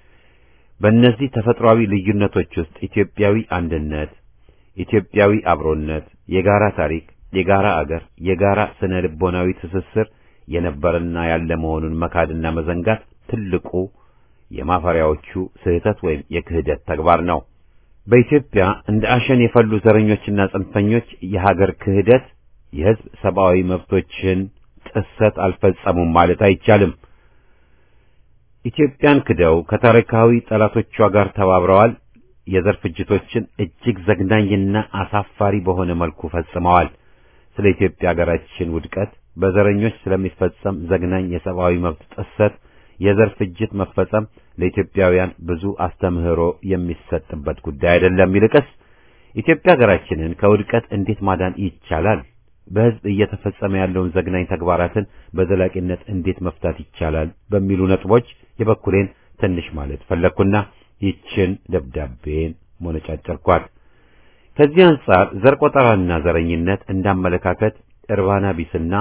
በእነዚህ ተፈጥሯዊ ልዩነቶች ውስጥ ኢትዮጵያዊ አንድነት፣ ኢትዮጵያዊ አብሮነት፣ የጋራ ታሪክ፣ የጋራ አገር፣ የጋራ ስነ ልቦናዊ ትስስር የነበረና ያለ መሆኑን መካድና መዘንጋት ትልቁ የማፈሪያዎቹ ስህተት ወይም የክህደት ተግባር ነው። በኢትዮጵያ እንደ አሸን የፈሉ ዘረኞችና ጽንፈኞች የሀገር ክህደት፣ የሕዝብ ሰብአዊ መብቶችን ጥሰት አልፈጸሙም ማለት አይቻልም። ኢትዮጵያን ክደው ከታሪካዊ ጠላቶቿ ጋር ተባብረዋል። የዘር ፍጅቶችን እጅግ ዘግናኝና አሳፋሪ በሆነ መልኩ ፈጽመዋል። ስለ ኢትዮጵያ ሀገራችን ውድቀት፣ በዘረኞች ስለሚፈጸም ዘግናኝ የሰብአዊ መብት ጥሰት፣ የዘር ፍጅት መፈጸም ለኢትዮጵያውያን ብዙ አስተምህሮ የሚሰጥበት ጉዳይ አይደለም። ይልቅስ ኢትዮጵያ ሀገራችንን ከውድቀት እንዴት ማዳን ይቻላል? በሕዝብ እየተፈጸመ ያለውን ዘግናኝ ተግባራትን በዘላቂነት እንዴት መፍታት ይቻላል? በሚሉ ነጥቦች የበኩሌን ትንሽ ማለት ፈለግኩና ይችን ደብዳቤን ሞነጫጨርኳት። ከዚህ አንጻር ዘር ቆጠራና ዘረኝነት እንዳመለካከት እርባና ቢስና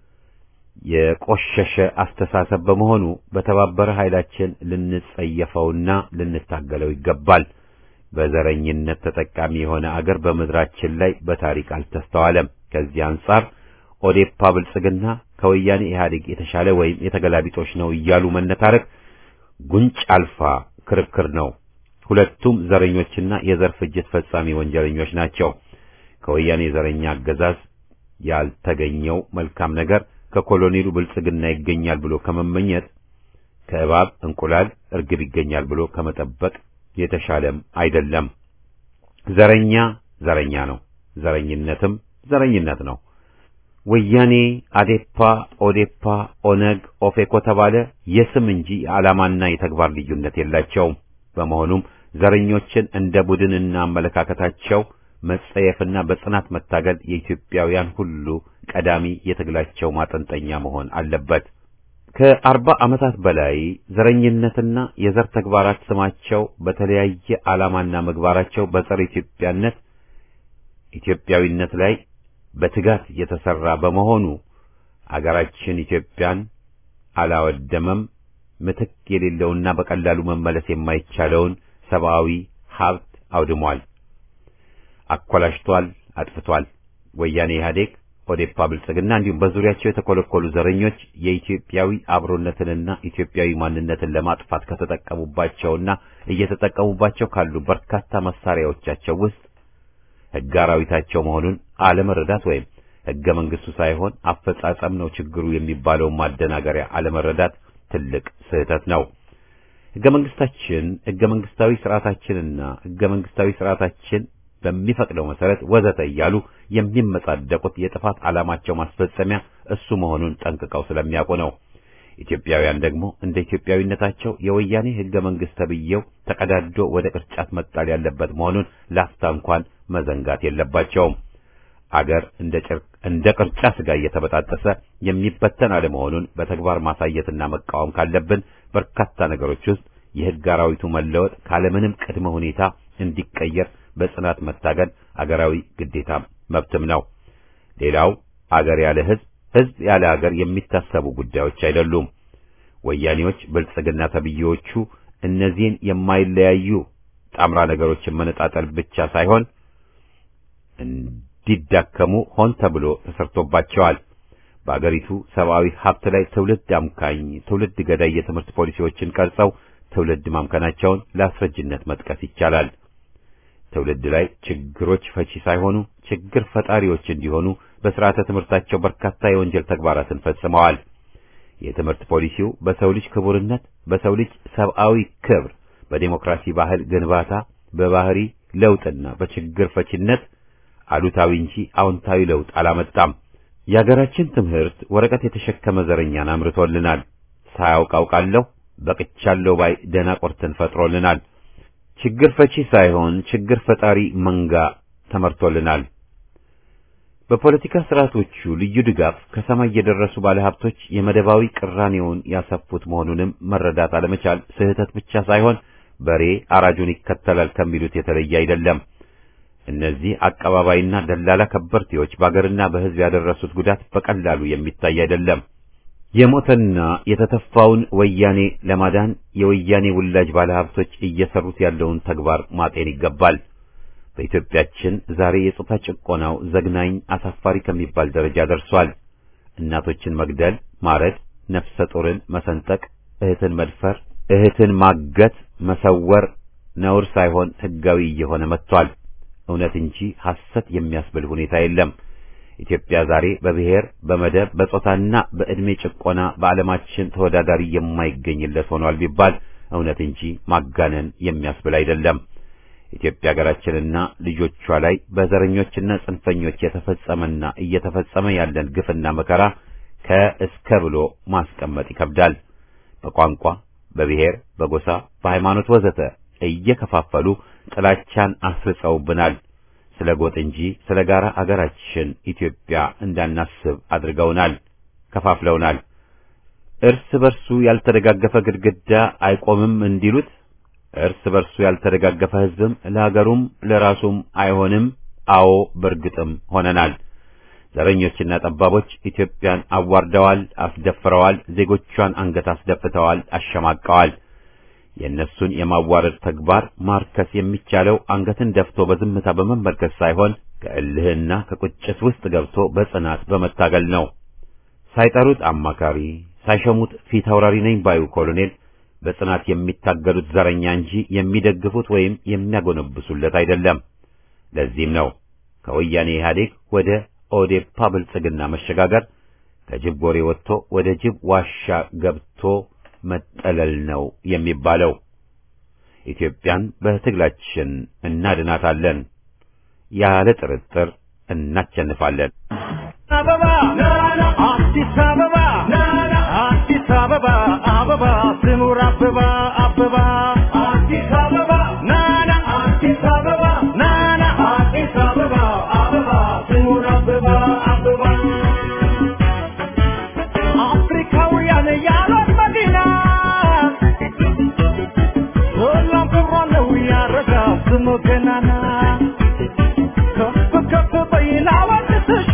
የቆሸሸ አስተሳሰብ በመሆኑ በተባበረ ኃይላችን ልንጸየፈውና ልንታገለው ይገባል። በዘረኝነት ተጠቃሚ የሆነ አገር በምድራችን ላይ በታሪክ አልተስተዋለም። ከዚህ አንጻር ኦዴፓ ብልጽግና ከወያኔ ኢህአዴግ የተሻለ ወይም የተገላቢጦች ነው እያሉ መነታረክ ጉንጭ አልፋ ክርክር ነው። ሁለቱም ዘረኞችና የዘር ፍጅት ፈጻሚ ወንጀለኞች ናቸው። ከወያኔ ዘረኛ አገዛዝ ያልተገኘው መልካም ነገር ከኮሎኔሉ ብልጽግና ይገኛል ብሎ ከመመኘት ከእባብ እንቁላል እርግብ ይገኛል ብሎ ከመጠበቅ የተሻለም አይደለም። ዘረኛ ዘረኛ ነው፣ ዘረኝነትም ዘረኝነት ነው። ወያኔ፣ አዴፓ፣ ኦዴፓ፣ ኦነግ፣ ኦፌኮ ተባለ የስም እንጂ የዓላማና የተግባር ልዩነት የላቸውም። በመሆኑም ዘረኞችን እንደ ቡድንና አመለካከታቸው መጸየፍና በጽናት መታገል የኢትዮጵያውያን ሁሉ ቀዳሚ የትግላቸው ማጠንጠኛ መሆን አለበት። ከአርባ ዓመታት በላይ ዘረኝነትና የዘር ተግባራት ስማቸው በተለያየ ዓላማና ምግባራቸው በጸረ ኢትዮጵያነት ኢትዮጵያዊነት ላይ በትጋት የተሰራ በመሆኑ አገራችን ኢትዮጵያን አላወደመም። ምትክ የሌለውና በቀላሉ መመለስ የማይቻለውን ሰብአዊ ሀብት አውድሟል፣ አኮላሽቷል፣ አጥፍቷል። ወያኔ ኢህአዴግ፣ ኦዴፓ፣ ብልጽግና እንዲሁም በዙሪያቸው የተኮለኮሉ ዘረኞች የኢትዮጵያዊ አብሮነትንና ኢትዮጵያዊ ማንነትን ለማጥፋት ከተጠቀሙባቸውና እየተጠቀሙባቸው ካሉ በርካታ መሳሪያዎቻቸው ውስጥ ሕገ አራዊታቸው መሆኑን አለመረዳት ወይም ሕገ መንግስቱ ሳይሆን አፈጻጸም ነው ችግሩ የሚባለውን ማደናገሪያ አለመረዳት ትልቅ ስህተት ነው። ሕገ መንግስታችን ሕገ መንግስታዊ ስርዓታችንና ሕገ መንግስታዊ ስርዓታችን በሚፈቅደው መሰረት ወዘተ እያሉ የሚመጻደቁት የጥፋት ዓላማቸው ማስፈጸሚያ እሱ መሆኑን ጠንቅቀው ስለሚያውቁ ነው። ኢትዮጵያውያን ደግሞ እንደ ኢትዮጵያዊነታቸው የወያኔ ሕገ መንግሥት ተብዬው ተቀዳዶ ወደ ቅርጫት መጣል ያለበት መሆኑን ላፍታ እንኳን መዘንጋት የለባቸውም። አገር እንደ ጭርቅ እንደ ቅርጫ ስጋ እየተበጣጠሰ የሚበተን አለመሆኑን በተግባር ማሳየትና መቃወም ካለብን በርካታ ነገሮች ውስጥ የሕግ አራዊቱ መለወጥ ካለምንም ቅድመ ሁኔታ እንዲቀየር በጽናት መታገል አገራዊ ግዴታም መብትም ነው። ሌላው አገር ያለ ሕዝብ፣ ሕዝብ ያለ አገር የሚታሰቡ ጉዳዮች አይደሉም። ወያኔዎች፣ ብልጽግና ተብዬዎቹ እነዚህን የማይለያዩ ጣምራ ነገሮችን መነጣጠል ብቻ ሳይሆን እንዲዳከሙ ሆን ተብሎ ተሰርቶባቸዋል። በአገሪቱ ሰብአዊ ሀብት ላይ ትውልድ አምካኝ፣ ትውልድ ገዳይ የትምህርት ፖሊሲዎችን ቀርጸው ትውልድ ማምከናቸውን ለአስረጅነት መጥቀስ ይቻላል። ትውልድ ላይ ችግሮች ፈቺ ሳይሆኑ ችግር ፈጣሪዎች እንዲሆኑ በስርዓተ ትምህርታቸው በርካታ የወንጀል ተግባራትን ፈጽመዋል። የትምህርት ፖሊሲው በሰው ልጅ ክቡርነት፣ በሰው ልጅ ሰብአዊ ክብር፣ በዴሞክራሲ ባህል ግንባታ፣ በባህሪ ለውጥና በችግር ፈቺነት አሉታዊ እንጂ አዎንታዊ ለውጥ አላመጣም። የአገራችን ትምህርት ወረቀት የተሸከመ ዘረኛን አምርቶልናል። ሳያውቅ አውቃለሁ በቅቻለሁ ባይ ደናቆርትን ፈጥሮልናል። ችግር ፈቺ ሳይሆን ችግር ፈጣሪ መንጋ ተመርቶልናል። በፖለቲካ ስርዓቶቹ ልዩ ድጋፍ ከሰማይ የደረሱ ባለሀብቶች የመደባዊ ቅራኔውን ያሰፉት መሆኑንም መረዳት አለመቻል ስህተት ብቻ ሳይሆን በሬ አራጁን ይከተላል ከሚሉት የተለየ አይደለም። እነዚህ አቀባባይና ደላላ ከበርቴዎች በአገርና በሕዝብ ያደረሱት ጉዳት በቀላሉ የሚታይ አይደለም። የሞተና የተተፋውን ወያኔ ለማዳን የወያኔ ውላጅ ባለሀብቶች እየሰሩት ያለውን ተግባር ማጤን ይገባል። በኢትዮጵያችን ዛሬ የጾታ ጭቆናው ዘግናኝ፣ አሳፋሪ ከሚባል ደረጃ ደርሷል። እናቶችን መግደል፣ ማረድ፣ ነፍሰ ጡርን መሰንጠቅ፣ እህትን መድፈር፣ እህትን ማገት፣ መሰወር ነውር ሳይሆን ሕጋዊ እየሆነ መጥቷል። እውነት እንጂ ሐሰት የሚያስብል ሁኔታ የለም። ኢትዮጵያ ዛሬ በብሔር፣ በመደብ፣ በጾታና በዕድሜ ጭቆና በዓለማችን ተወዳዳሪ የማይገኝለት ሆኗል ቢባል እውነት እንጂ ማጋነን የሚያስብል አይደለም። ኢትዮጵያ ሀገራችንና ልጆቿ ላይ በዘረኞችና ጽንፈኞች የተፈጸመና እየተፈጸመ ያለን ግፍና መከራ ከእስከ ብሎ ማስቀመጥ ይከብዳል። በቋንቋ፣ በብሔር፣ በጎሳ፣ በሃይማኖት ወዘተ እየከፋፈሉ ጥላቻን አስርጸውብናል። ስለ ጎጥ እንጂ ስለ ጋራ አገራችን ኢትዮጵያ እንዳናስብ አድርገውናል፣ ከፋፍለውናል። እርስ በርሱ ያልተደጋገፈ ግድግዳ አይቆምም እንዲሉት እርስ በርሱ ያልተደጋገፈ ሕዝብም ለሀገሩም ለራሱም አይሆንም። አዎ በርግጥም ሆነናል። ዘረኞችና ጠባቦች ኢትዮጵያን አዋርደዋል፣ አስደፍረዋል፣ ዜጎቿን አንገት አስደፍተዋል፣ አሸማቀዋል። የእነሱን የማዋረድ ተግባር ማርከስ የሚቻለው አንገትን ደፍቶ በዝምታ በመመልከት ሳይሆን ከእልህና ከቁጭት ውስጥ ገብቶ በጽናት በመታገል ነው። ሳይጠሩት አማካሪ፣ ሳይሸሙት ፊት አውራሪ ነኝ ባዩ ኮሎኔል በጽናት የሚታገሉት ዘረኛ እንጂ የሚደግፉት ወይም የሚያጎነብሱለት አይደለም። ለዚህም ነው ከወያኔ ኢህአዴግ ወደ ኦዴፓ ብልጽግና መሸጋገር ከጅብ ጎሬ ወጥቶ ወደ ጅብ ዋሻ ገብቶ መጠለል ነው የሚባለው። ኢትዮጵያን በትግላችን እናድናታለን። ያለ ጥርጥር እናቸንፋለን። አበባ አዲስ አበባ አዲስ አበባ አበባ ስሙር አበባ አበባ አዲስ አበባ ናና አዲስ አበባ ናና አዲስ አበባ አበባ ስሙር አበባ አበባ አፍሪካውያን ያሏት መዲና ሁሉም ክብሯ ነው ያረጋ ስሙ ገናና ከፍ ከፍ በይና ወድስሽ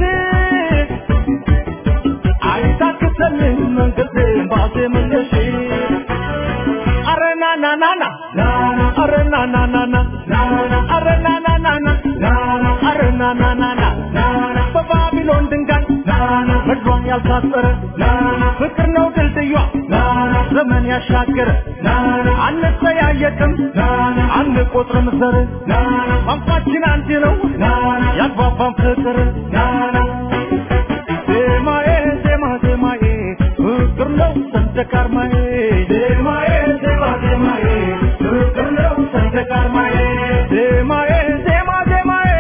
አይታክተልም መንገድ ባዜምልሽ አረ ናና ናና አረ ናና ናና አረ ናና ናና አረ ናና ናና በባቢሎን ድንጋይ ምድሯን ያልታጠረ ፍቅር ነው ድልድዩ ዘመን ያሻገረ አንጠያየቅም አንቆጥርም ዘር ቋንቋችን አንድ ነው ያግባባን ፍቅር ዜማዬ ዜማ ዜማዬ ፍቅር ነው ሰንደቅ ዓርማዬ ዜማዬ ዜማ ዜማዬ ፍቅር ነው ሰንደቅ ዓርማዬ ዜማዬ ዜማ ዜማዬ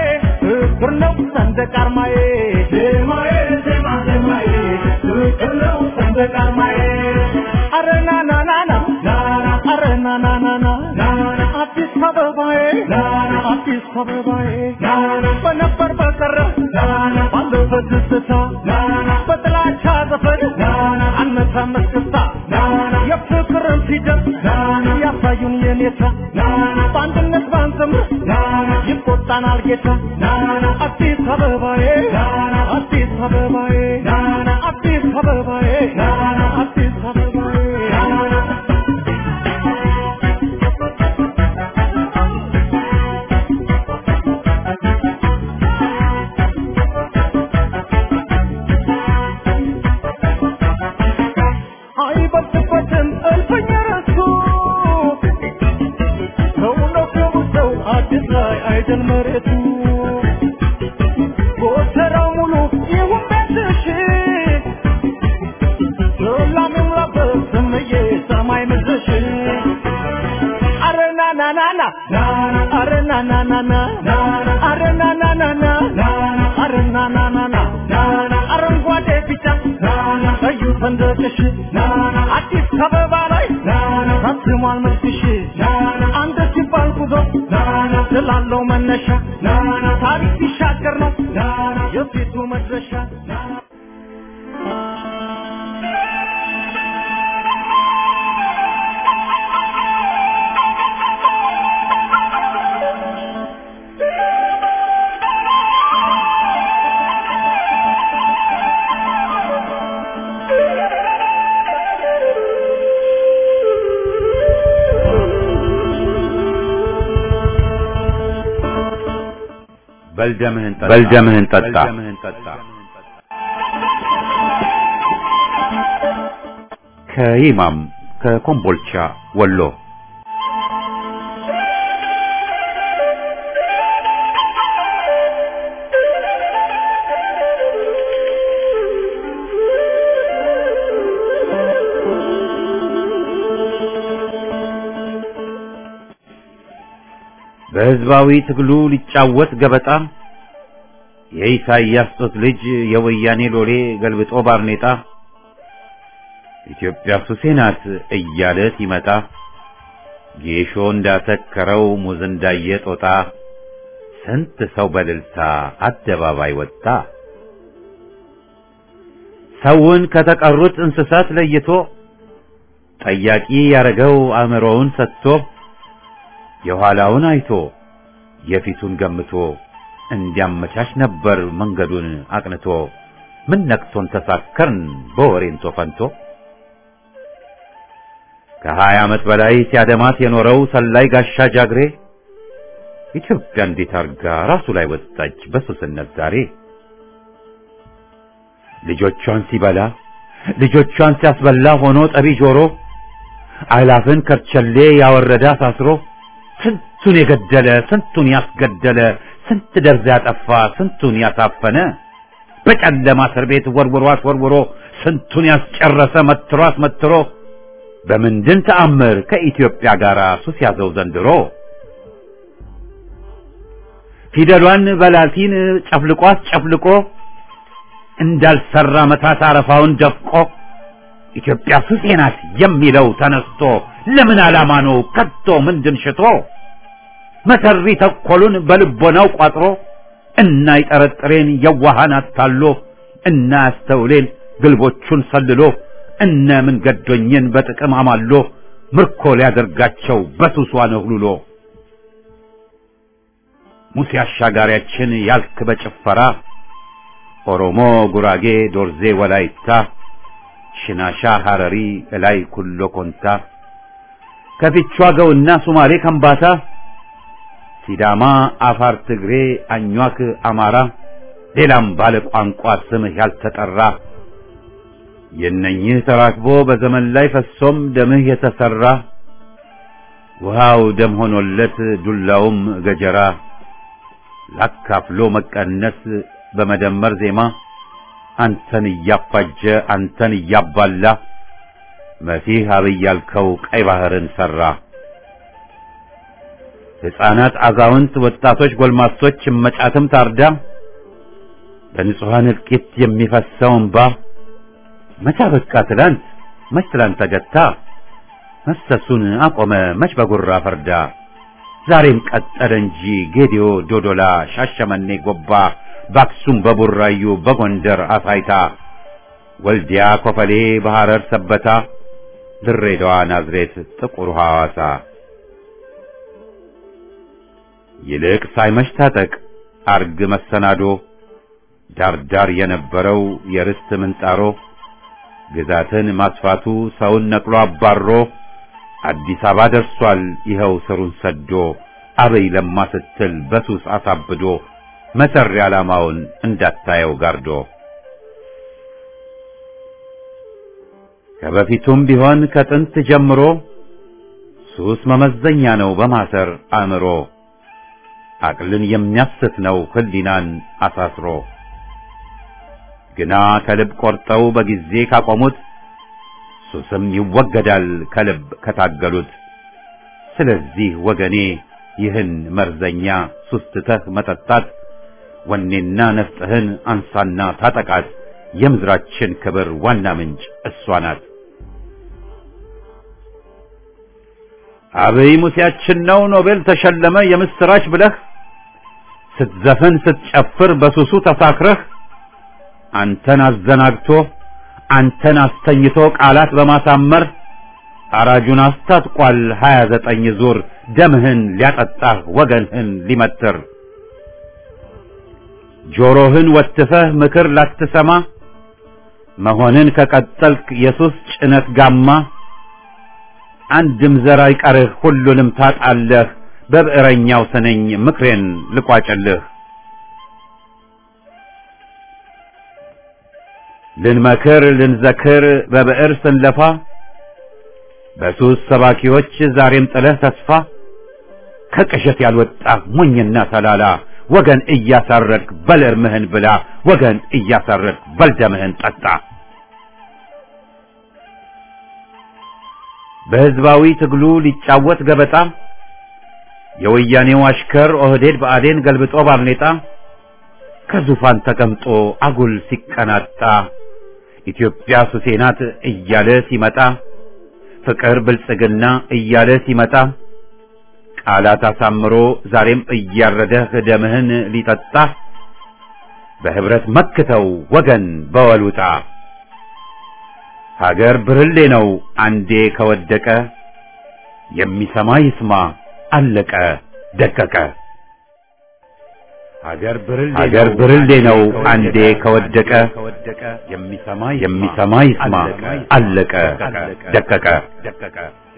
ሰንደቅ ዓርማዬ ዜማዬ ዜማ ዜማዬ ፍቅር ነው ሰንደቅ ዓርማዬ አረ ና ና ና ና ና አረ ና ና ና ና ና አዲስ አበባዬ አዲስ አበባዬ በነበር በቀረ ባለፈ ትዝታ በጥላቻ ዘፈን አነሳን መስክስታ የፍቅርን ፊደል ያሳዩን የኔታ በአንድነት ባንዘምር ይቆጣናል ጌታ አዲስ አበባዬ አዲስ አበባዬ አዲስ አበባዬ አዲስ አበባዬ አይበልጥበትም እልፍኝ ረሱ ሰውነቱ ሰው አዲስ ላይ አይደል መሬቱ ጎተራው ሙሉ ይሁን ቤትሽ ሰላም ይሙላበት ስምዬ ሰማይ ምድርሽ አረ ና ና ና ና አረ ና ና ና ና አረ ና ና ና ና አረ ና ና ና ና አረንጓዴ ቢጫ ቀዩ ሰንደቅሽ አዲስ አበባ ላይ ታትሟል መልክሽ አንድ ሲባል ጉዞ ስላለው መነሻ ታሪክ ሲሻገር ነው የፊቱ መድረሻ በልደምህን ጠጣ በልደምህን ጠጣ ከይማም ከኮምቦልቻ ወሎ በህዝባዊ ትግሉ ሊጫወት ገበጣ የኢሳይያስ ጦት ልጅ የወያኔ ሎሌ ገልብጦ ባርኔጣ ኢትዮጵያ ሱሴ ናት እያለ ሲመጣ ጌሾ እንዳሰከረው ሙዝ እንዳየ ጦጣ ስንት ሰው በልልታ አደባባይ ወጣ። ሰውን ከተቀሩት እንስሳት ለይቶ ጠያቂ ያረገው አእምሮውን ሰጥቶ የኋላውን አይቶ የፊቱን ገምቶ እንዲያመቻች ነበር መንገዱን አቅንቶ ምን ነክቶን ተሳከርን በወሬንቶ ፈንቶ ከሀያ ዓመት በላይ ሲያደማት የኖረው ሰላይ ጋሻ ጃግሬ ኢትዮጵያ እንዴት አርጋ ራሱ ላይ ወጣች በሱስነት ዛሬ ልጆቿን ሲበላ ልጆቿን ሲያስበላ ሆኖ ጠቢ ጆሮ አላፍን ከርቸሌ ያወረደ አሳስሮ ስንቱን የገደለ ስንቱን ያስገደለ ስንት ደርዝ ያጠፋ ስንቱን ያሳፈነ በጨለማ እስር ቤት ወርውሮ አስወርውሮ ስንቱን ያስጨረሰ መትሮ አስመትሮ በምንድን ተአምር ከኢትዮጵያ ጋር ሱስ ያዘው ዘንድሮ ፊደሏን በላቲን ጨፍልቆ አስጨፍልቆ እንዳልሰራ መታት አረፋውን ደፍቆ ኢትዮጵያ ሱሴ ናት የሚለው ተነስቶ ለምን ዓላማ ነው ከቶ ምንድን ሽቶ መሰሪ ተኮሉን በልቦናው ቋጥሮ እና ይጠረጥሬን የዋሃን አታሎ እና ያስተውሌን ግልቦቹን ሰልሎ እነ ምን ገዶኝን በጥቅም አማሎ ምርኮ ሊያደርጋቸው በሱሷ ነህሉሎ ሙሴ አሻጋሪያችን ያልክ በጭፈራ ኦሮሞ፣ ጉራጌ፣ ዶርዜ፣ ወላይታ፣ ሽናሻ፣ ሐረሪ፣ እላይ ኩሎ ኮንታ ከፊቿ ገውና ሱማሌ ከምባታ ሲዳማ፣ አፋር፣ ትግሬ፣ አኟክ፣ አማራ ሌላም ባለ ቋንቋ ስምህ ያልተጠራ የነኝህ ተራክቦ በዘመን ላይ ፈሶም ደምህ የተሰራ ውሃው ደም ሆኖለት ዱላውም ገጀራ ላካፍሎ መቀነስ በመደመር ዜማ አንተን እያፋጀ አንተን እያባላ መሲህ አብይ ያልከው ቀይ ባህርን ሰራ። ሕፃናት፣ አዛውንት፣ ወጣቶች፣ ጎልማሶች እመጫትም ታርዳ በንጹሐን እልቂት የሚፈሰው እንባ መቻ በቃ ትላንት መች ትላንት ተገታ መፍሰሱን አቆመ መች በጉራ ፈርዳ ዛሬም ቀጠለ እንጂ ጌዲዮ፣ ዶዶላ፣ ሻሸመኔ፣ ጎባ በአክሱም፣ በቡራዩ፣ በጎንደር አሳይታ፣ ወልዲያ፣ ኮፈሌ፣ በሐረር ሰበታ፣ ድሬዳዋ፣ ናዝሬት፣ ጥቁር ሐዋሳ ይልቅ ሳይመሽ ታጠቅ አርግ መሰናዶ ዳርዳር የነበረው የርስት ምንጣሮ ግዛትን ማስፋቱ ሰውን ነቅሎ አባሮ አዲስ አበባ ደርሷል ይኸው ስሩን ሰዶ አበይ ለማ ስትል በሱስ አሳብዶ መሰሪ ዓላማውን እንዳታየው ጋርዶ ከበፊቱም ቢሆን ከጥንት ጀምሮ ሱስ መመዘኛ ነው በማሰር አእምሮ አቅልን የሚያስት ነው ህሊናን አሳስሮ ግና ከልብ ቆርጠው በጊዜ ካቆሙት ሱስም ይወገዳል ከልብ ከታገሉት። ስለዚህ ወገኔ ይህን መርዘኛ ሱስ ትተህ መጠጣት ወኔና ነፍጥህን አንሳና ታጠቃት። የምድራችን ክብር ዋና ምንጭ እሷ ናት። አብይ ሙሴያችን ነው ኖቤል ተሸለመ የምስራች ብለህ ስትዘፍን ስትጨፍር በሱሱ ተሳክረህ አንተን አዘናግቶ አንተን አስተኝቶ ቃላት በማሳመር አራጁን አስታጥቋል ሀያ ዘጠኝ ዙር ደምህን ሊያጠጣህ ወገንህን ሊመትር ጆሮህን ወትፈህ ምክር ላትሰማ መሆንን ከቀጠልክ የሱስ ጭነት ጋማ አንድም ዘር አይቀርህ ሁሉንም ታጣለህ በብዕረኛው ስነኝ ምክሬን ልቋጭልህ ልንመክር ልንዘክር በብዕር ስንለፋ በሱስ ሰባኪዎች ዛሬም ጥለህ ተስፋ ከቅዠት ያልወጣ ሞኝና ተላላ ወገን እያሳረድክ በል እርምህን ብላ ወገን እያሳረድክ በል ደምህን ጠጣ። በሕዝባዊ ትግሉ ሊጫወት ገበጣ የወያኔው አሽከር ኦህዴድ ብአዴን ገልብጦ ባርኔጣ ከዙፋን ተቀምጦ አጉል ሲቀናጣ ኢትዮጵያ ሱሴ ናት እያለ ሲመጣ ፍቅር ብልጽግና እያለ ሲመጣ ቃላት አሳምሮ ዛሬም እያረደህ ደምህን ሊጠጣ በህብረት መክተው ወገን በወሉጣ ሀገር ብርሌ ነው አንዴ ከወደቀ የሚሰማ ይስማ አለቀ ደቀቀ። ሀገር ብርሌ ነው አንዴ ከወደቀ የሚሰማ ይስማ አለቀ ደቀቀ።